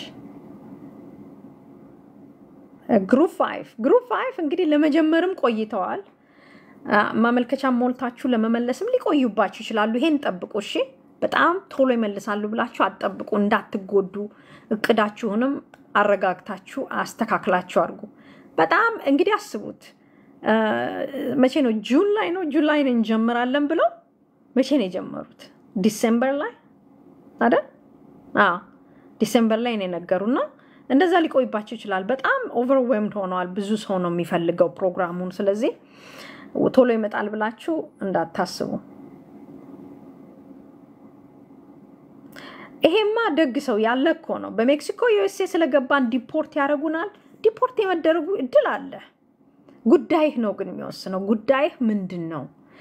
ግሩፕ ፋይቭ ግሩፕ ፋይቭ እንግዲህ ለመጀመርም ቆይተዋል። ማመልከቻ ሞልታችሁ ለመመለስም ሊቆዩባችሁ ይችላሉ። ይሄን ጠብቁ እሺ። በጣም ቶሎ ይመልሳሉ ብላችሁ አትጠብቁ፣ እንዳትጎዱ። እቅዳችሁንም አረጋግታችሁ አስተካክላችሁ አድርጉ። በጣም እንግዲህ አስቡት። መቼ ነው? ጁን ላይ ነው። ጁን ላይ እንጀምራለን ብለው መቼ ነው የጀመሩት? ዲሴምበር ላይ አይደል? ዲሴምበር ላይ ነው የነገሩና እንደዛ ሊቆይባቸው ይችላል። በጣም ኦቨርዌምድ ሆነዋል። ብዙ ሰው ነው የሚፈልገው ፕሮግራሙን። ስለዚህ ቶሎ ይመጣል ብላችሁ እንዳታስቡ። ይሄማ ደግ ሰው ያለ እኮ ነው። በሜክሲኮ ዩኤስኤ ስለገባን ዲፖርት ያደርጉናል። ዲፖርት የመደረጉ እድል አለ። ጉዳይህ ነው ግን የሚወስነው። ጉዳይህ ምንድን ነው?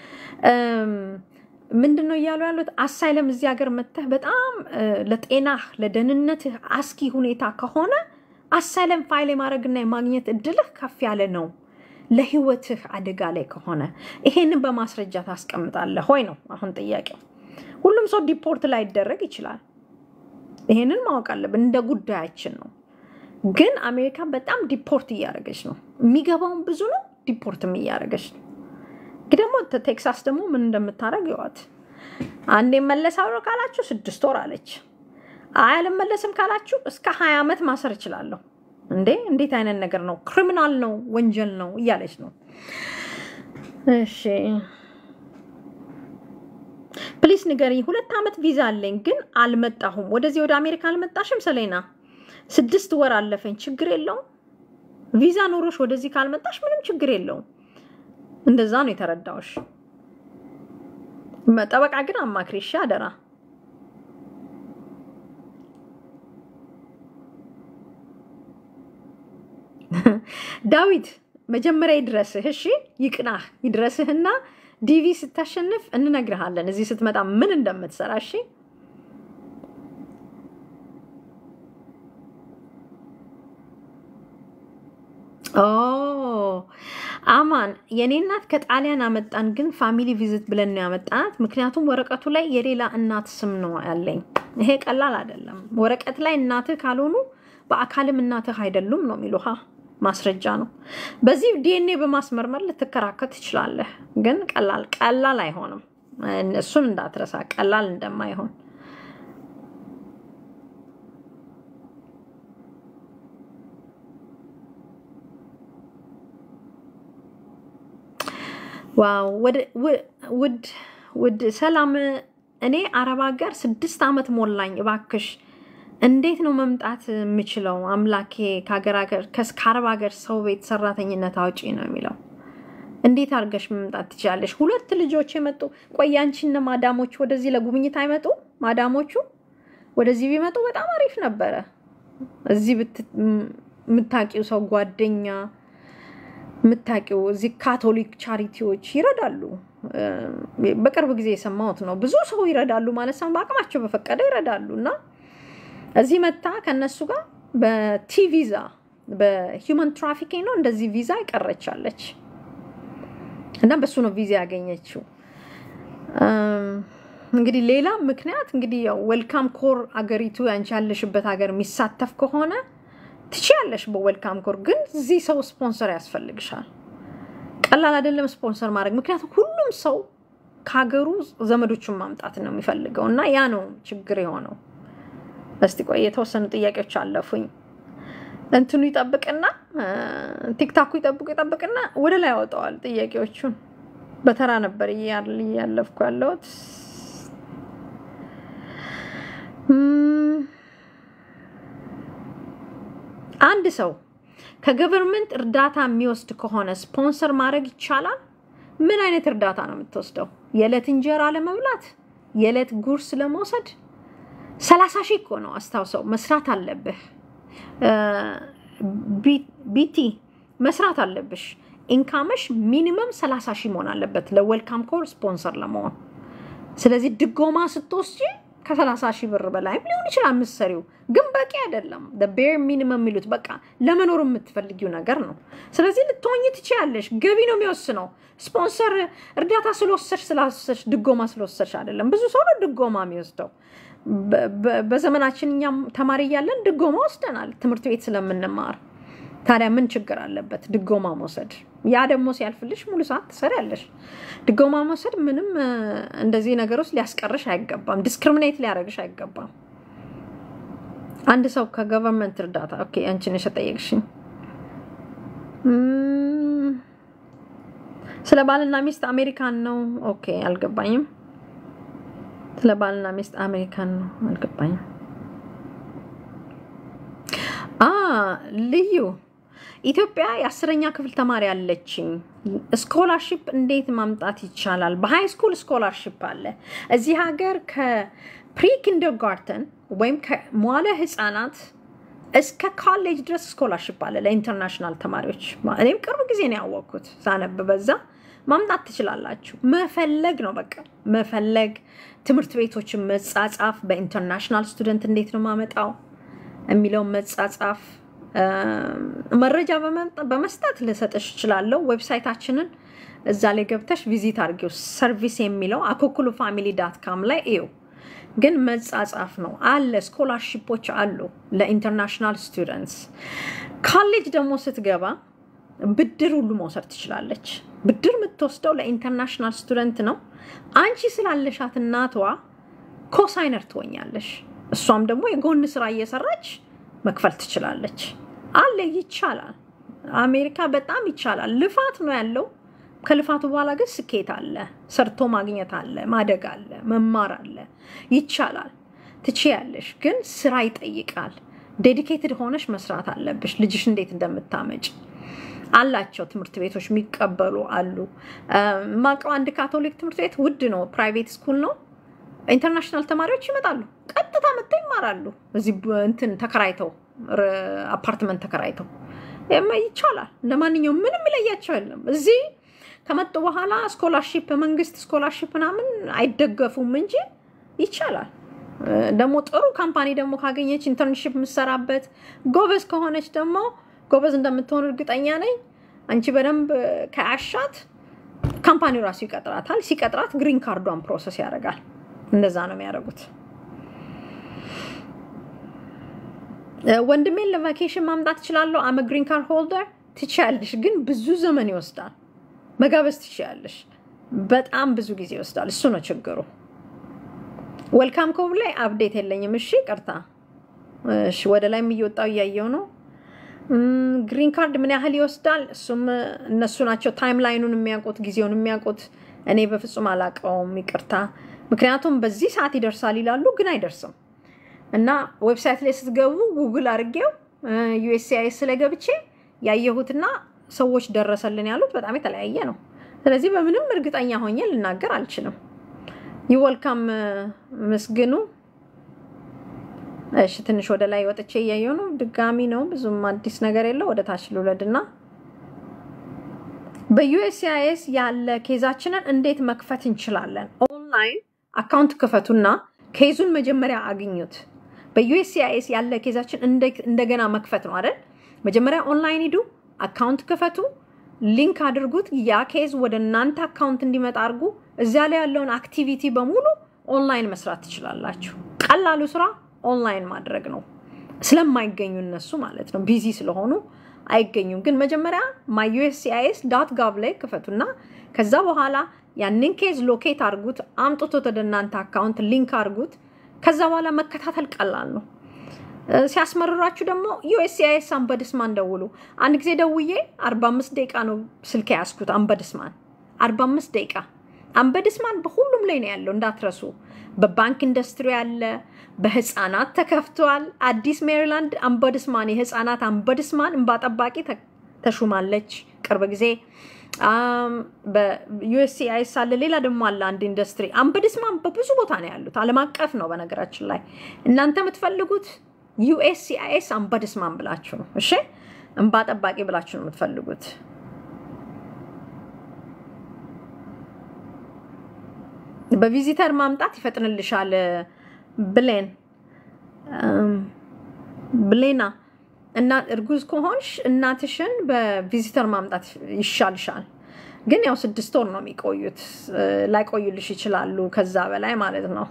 ምንድን ነው እያሉ ያሉት? አሳይለም እዚህ ሀገር መተህ በጣም ለጤናህ ለደህንነትህ አስጊ ሁኔታ ከሆነ አሳይለም ፋይል የማድረግና የማግኘት እድልህ ከፍ ያለ ነው። ለህይወትህ አደጋ ላይ ከሆነ ይሄንን በማስረጃ ታስቀምጣለህ ወይ ነው አሁን ጥያቄው። ሁሉም ሰው ዲፖርት ላይደረግ ይችላል። ይሄንን ማወቅ አለብን። እንደ ጉዳያችን ነው። ግን አሜሪካ በጣም ዲፖርት እያደረገች ነው። የሚገባውን ብዙ ነው፣ ዲፖርትም እያደረገች ነው። ግን ደግሞ ቴክሳስ ደግሞ ምን እንደምታደርግ ይዋት። አንድ መለሳለሁ ካላችሁ ስድስት ወር አለች። አይ አልመለስም ካላችሁ እስከ ሀያ ዓመት ማሰር እችላለሁ። እንዴ እንዴት አይነት ነገር ነው? ክሪሚናል ነው፣ ወንጀል ነው እያለች ነው። እሺ ፕሊስ ንገሪኝ። ሁለት ዓመት ቪዛ አለኝ ግን አልመጣሁም። ወደዚህ ወደ አሜሪካ አልመጣሽም ሰሌና? ስድስት ወር አለፈኝ። ችግር የለውም። ቪዛ ኖሮሽ ወደዚህ ካልመጣሽ ምንም ችግር የለውም። እንደዛ ነው የተረዳውሽ። ጠበቃ ግን አማክሪ እሺ፣ አደራ። ዳዊት መጀመሪያ ይድረስህ። እሺ ይቅናህ፣ ይድረስህና ዲቪ ስታሸንፍ እንነግርሃለን እዚህ ስትመጣ ምን እንደምትሰራ። እሺ ኦ አማን የኔ እናት ከጣሊያን አመጣን፣ ግን ፋሚሊ ቪዚት ብለን ነው ያመጣናት። ምክንያቱም ወረቀቱ ላይ የሌላ እናት ስም ነው ያለኝ። ይሄ ቀላል አይደለም። ወረቀት ላይ እናትህ ካልሆኑ በአካልም እናትህ አይደሉም ነው የሚሉ ማስረጃ ነው። በዚህ ዲኤንኤ በማስመርመር ልትከራከር ትችላለህ፣ ግን ቀላል ቀላል አይሆንም። እሱን እንዳትረሳ፣ ቀላል እንደማይሆን ዋው ውድ ውድ ሰላም፣ እኔ አረብ ሀገር ስድስት ዓመት ሞላኝ። እባክሽ እንዴት ነው መምጣት የምችለው? አምላኬ ከአረብ ሀገር ሰው ቤት ሰራተኝነት አውጪ ነው የሚለው። እንዴት አድርገሽ መምጣት ትችላለሽ? ሁለት ልጆች የመጡ ቆይ፣ አንቺና ማዳሞቹ ወደዚህ ለጉብኝት አይመጡ? ማዳሞቹ ወደዚህ ቢመጡ በጣም አሪፍ ነበረ። እዚህ የምታውቂው ሰው ጓደኛ የምታውቂው እዚህ ካቶሊክ ቻሪቲዎች ይረዳሉ። በቅርብ ጊዜ የሰማሁት ነው። ብዙ ሰው ይረዳሉ ማለት ሰው በአቅማቸው በፈቀደ ይረዳሉ። እና እዚህ መታ ከነሱ ጋር በቲ ቪዛ በሂውማን ትራፊኪንግ ነው እንደዚህ ቪዛ ይቀረቻለች እና በሱ ነው ቪዛ ያገኘችው። እንግዲህ ሌላ ምክንያት እንግዲህ ያው ዌልካም ኮር አገሪቱ ያንቺ ያለሽበት ሀገር የሚሳተፍ ከሆነ ትችያለሽ በዌልካም ኮር ግን እዚህ ሰው ስፖንሰር ያስፈልግሻል። ቀላል አይደለም ስፖንሰር ማድረግ፣ ምክንያቱም ሁሉም ሰው ከሀገሩ ዘመዶቹን ማምጣት ነው የሚፈልገው እና ያ ነው ችግር የሆነው። እስቲ ቆይ የተወሰኑ ጥያቄዎች አለፉኝ። እንትኑ ይጠብቅና ቲክታኩ ይጠብቁ ይጠብቅና ወደ ላይ ያወጣዋል ጥያቄዎቹን። በተራ ነበር እያለፍኩ ያለሁት። አንድ ሰው ከገቨርንመንት እርዳታ የሚወስድ ከሆነ ስፖንሰር ማድረግ ይቻላል? ምን አይነት እርዳታ ነው የምትወስደው? የዕለት እንጀራ ለመብላት? የዕለት ጉርስ ለመውሰድ? ሰላሳ ሺህ እኮ ነው አስታውሰው። መስራት አለብህ ቢቲ መስራት አለብሽ። ኢንካመሽ ሚኒመም ሰላሳ ሺህ መሆን አለበት ለዌልካም ኮር ስፖንሰር ለመሆን። ስለዚህ ድጎማ ስትወስጂ ከሰላሳ ሺህ ብር በላይም ሊሆን ይችላል ምሰሪው፣ ግን በቂ አይደለም። ቤር ሚኒመም የሚሉት በቃ ለመኖር የምትፈልጊው ነገር ነው። ስለዚህ ልትሆኝ ትችያለሽ። ገቢ ነው የሚወስነው። ስፖንሰር እርዳታ ስለወሰድሽ ስላወሰድሽ ድጎማ ስለወሰድሽ አይደለም። ብዙ ሰው ነው ድጎማ የሚወስደው። በዘመናችን እኛም ተማሪ እያለን ድጎማ ወስደናል፣ ትምህርት ቤት ስለምንማር። ታዲያ ምን ችግር አለበት ድጎማ መውሰድ? ያ ደግሞ ሲያልፍልሽ ሙሉ ሰዓት ትሰሪያለሽ። ድጎማ መውሰድ ምንም እንደዚህ ነገር ውስጥ ሊያስቀርሽ አይገባም። ዲስክሪሚኔት ሊያደርግሽ አይገባም። አንድ ሰው ከገቨርንመንት እርዳታ ኦኬ፣ አንቺ ነሽ የጠየቅሽኝ። ስለ ባልና ሚስት አሜሪካን ነው። ኦኬ፣ አልገባኝም። ስለ ባልና ሚስት አሜሪካን ነው፣ አልገባኝም። አ ልዩ ኢትዮጵያ የአስረኛ ክፍል ተማሪ አለችኝ። ስኮላርሽፕ እንዴት ማምጣት ይቻላል? በሃይ ስኩል ስኮላርሽፕ አለ እዚህ ሀገር ከፕሪ ኪንደርጋርተን ወይም ከመዋለ ህፃናት እስከ ካሌጅ ድረስ ስኮላርሽፕ አለ ለኢንተርናሽናል ተማሪዎች። እኔም ቅርብ ጊዜ ነው ያወቅኩት ሳነብ በዛ ማምጣት ትችላላችሁ። መፈለግ ነው በቃ መፈለግ። ትምህርት ቤቶችን መጻጻፍ፣ በኢንተርናሽናል ስቱደንት እንዴት ነው ማመጣው የሚለውን መጻጻፍ፣ መረጃ በመስጠት ልሰጥሽ እችላለሁ። ዌብሳይታችንን እዛ ላይ ገብተሽ ቪዚት አድርጊው። ሰርቪስ የሚለው አኮኩሉ ፋሚሊ ዳት ካም ላይ እዩ። ግን መጻጻፍ ነው አለ። ስኮላርሺፖች አሉ ለኢንተርናሽናል ስቱደንትስ። ካሌጅ ደግሞ ስትገባ ብድር ሁሉ መውሰድ ትችላለች። ብድር የምትወስደው ለኢንተርናሽናል ስቱደንት ነው። አንቺ ስላለሻት እናቷ ኮሳይነር ትሆኛለሽ። እሷም ደግሞ የጎን ስራ እየሰራች መክፈል ትችላለች። አለ ይቻላል። አሜሪካ በጣም ይቻላል። ልፋት ነው ያለው። ከልፋቱ በኋላ ግን ስኬት አለ። ሰርቶ ማግኘት አለ፣ ማደግ አለ፣ መማር አለ። ይቻላል። ትችያለሽ፣ ግን ስራ ይጠይቃል። ዴዲኬትድ ሆነሽ መስራት አለብሽ። ልጅሽ እንዴት እንደምታመጭ አላቸው ትምህርት ቤቶች የሚቀበሉ አሉ። ማቀው አንድ ካቶሊክ ትምህርት ቤት ውድ ነው፣ ፕራይቬት ስኩል ነው። ኢንተርናሽናል ተማሪዎች ይመጣሉ፣ ቀጥታ መጥተው ይማራሉ። እዚህ እንትን ተከራይተው አፓርትመንት ተከራይተው ይቻላል። ለማንኛውም ምንም ይለያቸው የለም። እዚህ ከመጡ በኋላ ስኮላርሺፕ መንግስት ስኮላርሺፕ ምናምን አይደገፉም እንጂ ይቻላል። ደግሞ ጥሩ ካምፓኒ ደግሞ ካገኘች ኢንተርንሽፕ የምሰራበት ጎበዝ ከሆነች ደግሞ ጎበዝ እንደምትሆን እርግጠኛ ነኝ። አንቺ በደንብ ከአሻት ካምፓኒው ራሱ ይቀጥራታል። ሲቀጥራት ግሪን ካርዷን ፕሮሰስ ያደርጋል። እንደዛ ነው የሚያደርጉት። ወንድሜን ለቫኬሽን ማምጣት እችላለሁ። አመ ግሪን ካርድ ሆልደር ትችያለሽ፣ ግን ብዙ ዘመን ይወስዳል። መጋበዝ ትችያለሽ፣ በጣም ብዙ ጊዜ ይወስዳል። እሱ ነው ችግሩ። ወልካም ኮብ ላይ አፕዴት የለኝም። እሺ ቅርታ። እሺ ወደ ላይም እየወጣው እያየው ነው። ግሪን ካርድ ምን ያህል ይወስዳል? እሱም እነሱ ናቸው ታይም ላይኑን የሚያውቁት ጊዜውን የሚያውቁት። እኔ በፍጹም አላውቀውም፣ ይቅርታ። ምክንያቱም በዚህ ሰዓት ይደርሳል ይላሉ፣ ግን አይደርስም። እና ዌብሳይት ላይ ስትገቡ ጉግል አድርጌው ዩኤስሲአይኤስ ላይ ገብቼ ያየሁትና ሰዎች ደረሰልን ያሉት በጣም የተለያየ ነው። ስለዚህ በምንም እርግጠኛ ሆኜ ልናገር አልችልም። ይወልካም ምስግኑ እሺ ትንሽ ወደ ላይ ወጥቼ እያየሁ ነው። ድጋሚ ነው ብዙም አዲስ ነገር የለው። ወደ ታች ልውለድና በዩኤስሲአይኤስ ያለ ኬዛችንን እንዴት መክፈት እንችላለን? ኦንላይን አካውንት ክፈቱና ኬዙን መጀመሪያ አግኙት። በዩኤስሲአይኤስ ያለ ኬዛችን እንደገና መክፈት ነው አይደል? መጀመሪያ ኦንላይን ሂዱ፣ አካውንት ክፈቱ፣ ሊንክ አድርጉት። ያ ኬዝ ወደ እናንተ አካውንት እንዲመጣ አድርጉ። እዚያ ላይ ያለውን አክቲቪቲ በሙሉ ኦንላይን መስራት ትችላላችሁ። ቀላሉ ስራ ኦንላይን ማድረግ ነው። ስለማይገኙ እነሱ ማለት ነው ቢዚ ስለሆኑ አይገኙም። ግን መጀመሪያ ማይ ዩኤስሲአይኤስ ዳት ጋቭ ላይ ክፈቱና ከዛ በኋላ ያንን ኬዝ ሎኬት አድርጉት፣ አምጥቶት ወደ እናንተ አካውንት ሊንክ አድርጉት። ከዛ በኋላ መከታተል ቀላል ነው። ሲያስመርራችሁ ደግሞ ዩኤስሲአይኤስ አንበድስማን ደውሉ። አንድ ጊዜ ደውዬ 45 ደቂቃ ነው ስልክ ያስኩት። አንበድስማን 45 ደቂቃ አንበድስማን በሁሉም ላይ ነው ያለው እንዳትረሱ። በባንክ ኢንዱስትሪ ያለ በህፃናት ተከፍቷል። አዲስ ሜሪላንድ አንበድስማን የህፃናት አንበድስማን እንባ ጠባቂ ተሹማለች ቅርብ ጊዜ። በዩኤስሲአይኤስ አለ። ሌላ ደግሞ አለ አንድ ኢንዱስትሪ አንበድስማን በብዙ ቦታ ነው ያሉት። ዓለም አቀፍ ነው በነገራችን ላይ እናንተ የምትፈልጉት ዩኤስሲአይኤስ አንበድስማን ብላችሁ ነው። እሺ እንባ ጠባቂ ብላችሁ ነው የምትፈልጉት። በቪዚተር ማምጣት ይፈጥንልሻል። ብሌን ብሌና እና እርጉዝ ከሆንሽ እናትሽን በቪዚተር ማምጣት ይሻልሻል። ግን ያው ስድስት ወር ነው የሚቆዩት። ላይቆዩልሽ ይችላሉ ከዛ በላይ ማለት ነው።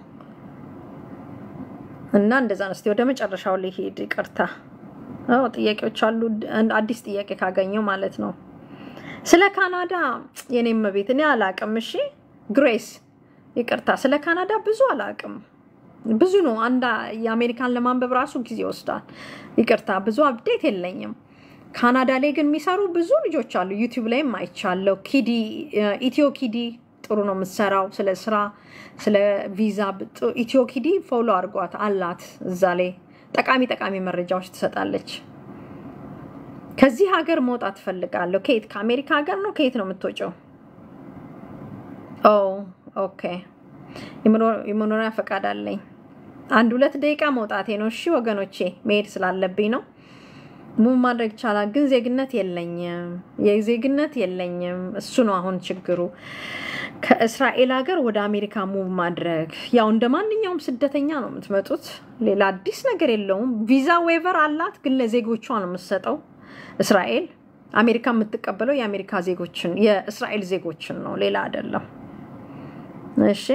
እና እንደዛ ነው። እስኪ ወደ መጨረሻው ሊሄድ ይቅርታ። ጥያቄዎች አሉ። አዲስ ጥያቄ ካገኘው ማለት ነው። ስለ ካናዳ የኔም ቤት እኔ አላቅም። እሺ ግሬስ ይቅርታ፣ ስለ ካናዳ ብዙ አላቅም። ብዙ ነው። አንድ የአሜሪካን ለማንበብ ራሱ ጊዜ ይወስዳል። ይቅርታ፣ ብዙ አፕዴት የለኝም። ካናዳ ላይ ግን የሚሰሩ ብዙ ልጆች አሉ። ዩቲዩብ ላይም አይቻለሁ። ኪዲ ኢትዮ ኪዲ ጥሩ ነው የምትሰራው ስለ ስራ፣ ስለ ቪዛ። ኢትዮ ኪዲ ፎሎ አድርጓት አላት። እዛ ላይ ጠቃሚ ጠቃሚ መረጃዎች ትሰጣለች። ከዚህ ሀገር መውጣት ትፈልጋለሁ። ከየት? ከአሜሪካ ሀገር ነው? ከየት ነው የምትወጪው? ኦ ኦኬ። የመኖሪያ ፈቃድ አለኝ። አንድ ሁለት ደቂቃ መውጣቴ ነው። እሺ ወገኖቼ፣ መሄድ ስላለብኝ ነው። ሙቭ ማድረግ ይቻላል፣ ግን ዜግነት የለኝም። የዜግነት የለኝም። እሱ ነው አሁን ችግሩ። ከእስራኤል ሀገር ወደ አሜሪካ ሙቭ ማድረግ ያው እንደ ማንኛውም ስደተኛ ነው የምትመጡት። ሌላ አዲስ ነገር የለውም። ቪዛ ዌቨር አላት፣ ግን ለዜጎቿ ነው የምትሰጠው እስራኤል። አሜሪካ የምትቀበለው የአሜሪካ ዜጎችን የእስራኤል ዜጎችን ነው፣ ሌላ አይደለም። እሺ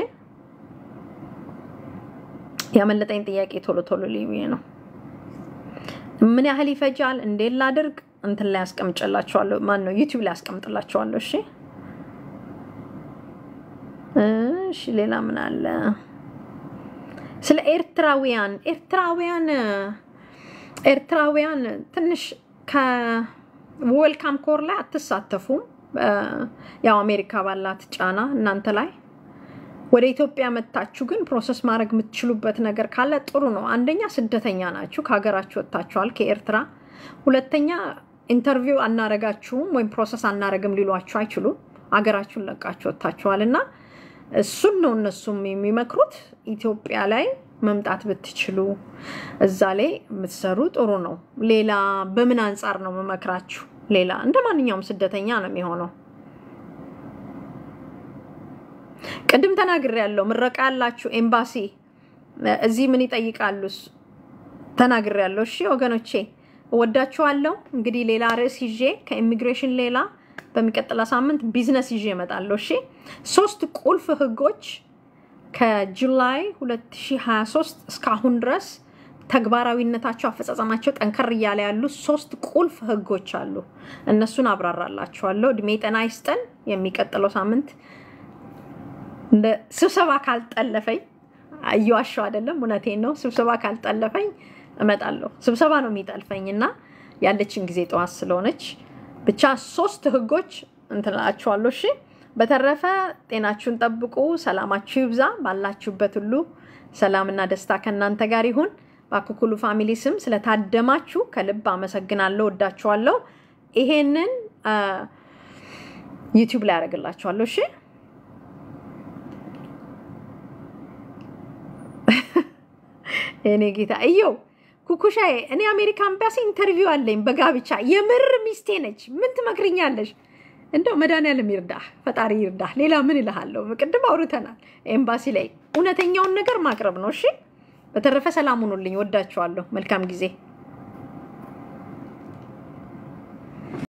ያመለጠኝ ጥያቄ ቶሎ ቶሎ ልዩ ነው። ምን ያህል ይፈጃል? እንዴት ላድርግ? እንትን ላይ ያስቀምጭላቸዋለሁ። ማን ነው ዩቲዩብ ላይ ያስቀምጥላቸዋለሁ። እሺ እሺ። ሌላ ምን አለ? ስለ ኤርትራውያን ኤርትራውያን ኤርትራውያን ትንሽ ከዌልካም ኮር ላይ አትሳተፉም። ያው አሜሪካ ባላት ጫና እናንተ ላይ ወደ ኢትዮጵያ መታችሁ ግን ፕሮሰስ ማድረግ የምትችሉበት ነገር ካለ ጥሩ ነው። አንደኛ ስደተኛ ናችሁ፣ ከሀገራችሁ ወጥታችኋል ከኤርትራ። ሁለተኛ ኢንተርቪው አናረጋችሁም ወይም ፕሮሰስ አናረግም ሊሏችሁ አይችሉም። ሀገራችሁን ለቃችሁ ወጥታችኋል እና እሱን ነው እነሱም የሚመክሩት። ኢትዮጵያ ላይ መምጣት ብትችሉ እዛ ላይ የምትሰሩ ጥሩ ነው። ሌላ በምን አንጻር ነው የምመክራችሁ? ሌላ እንደ ማንኛውም ስደተኛ ነው የሚሆነው። ቅድም ተናግሬ ያለው ምረቃ ያላችሁ ኤምባሲ እዚህ ምን ይጠይቃሉ ተናግሬ ያለው። እሺ ወገኖቼ እወዳችኋለሁ። እንግዲህ ሌላ ርዕስ ይዤ ከኢሚግሬሽን ሌላ በሚቀጥለው ሳምንት ቢዝነስ ይዤ እመጣለሁ። እሺ ሶስት ቁልፍ ህጎች ከጁላይ 2023 እስካሁን ድረስ ተግባራዊነታቸው አፈጻጸማቸው ጠንከር እያለ ያሉ ሶስት ቁልፍ ህጎች አሉ። እነሱን አብራራላችኋለሁ። እድሜ ጤና ይስጠን። የሚቀጥለው ሳምንት እንደ ስብሰባ ካልጠለፈኝ እየዋሸሁ አይደለም፣ እውነቴን ነው። ስብሰባ ካልጠለፈኝ እመጣለሁ። ስብሰባ ነው የሚጠልፈኝ እና ያለችን ጊዜ ጠዋት ስለሆነች ብቻ ሶስት ህጎች እንትላችኋለሁ። እሺ በተረፈ ጤናችሁን ጠብቁ፣ ሰላማችሁ ይብዛ። ባላችሁበት ሁሉ ሰላምና ደስታ ከእናንተ ጋር ይሁን። በአኩኩሉ ፋሚሊ ስም ስለታደማችሁ ከልብ አመሰግናለሁ። ወዳችኋለሁ። ይሄንን ዩቲዩብ ላይ ያደርግላችኋለሁ። እሺ እኔ ጌታ እየው ኩኩሻዬ፣ እኔ አሜሪካ ኤምባሲ ኢንተርቪው አለኝ በጋብቻ የምር ሚስቴ ነች። ምን ትመክርኛለሽ? እንደው መድኃኒዓለም ይርዳህ፣ ፈጣሪ ይርዳህ። ሌላ ምን እልሃለሁ? ቅድም አውርተናል። ኤምባሲ ላይ እውነተኛውን ነገር ማቅረብ ነው። እሺ፣ በተረፈ ሰላም ሁኑልኝ። ወዳችኋለሁ። መልካም ጊዜ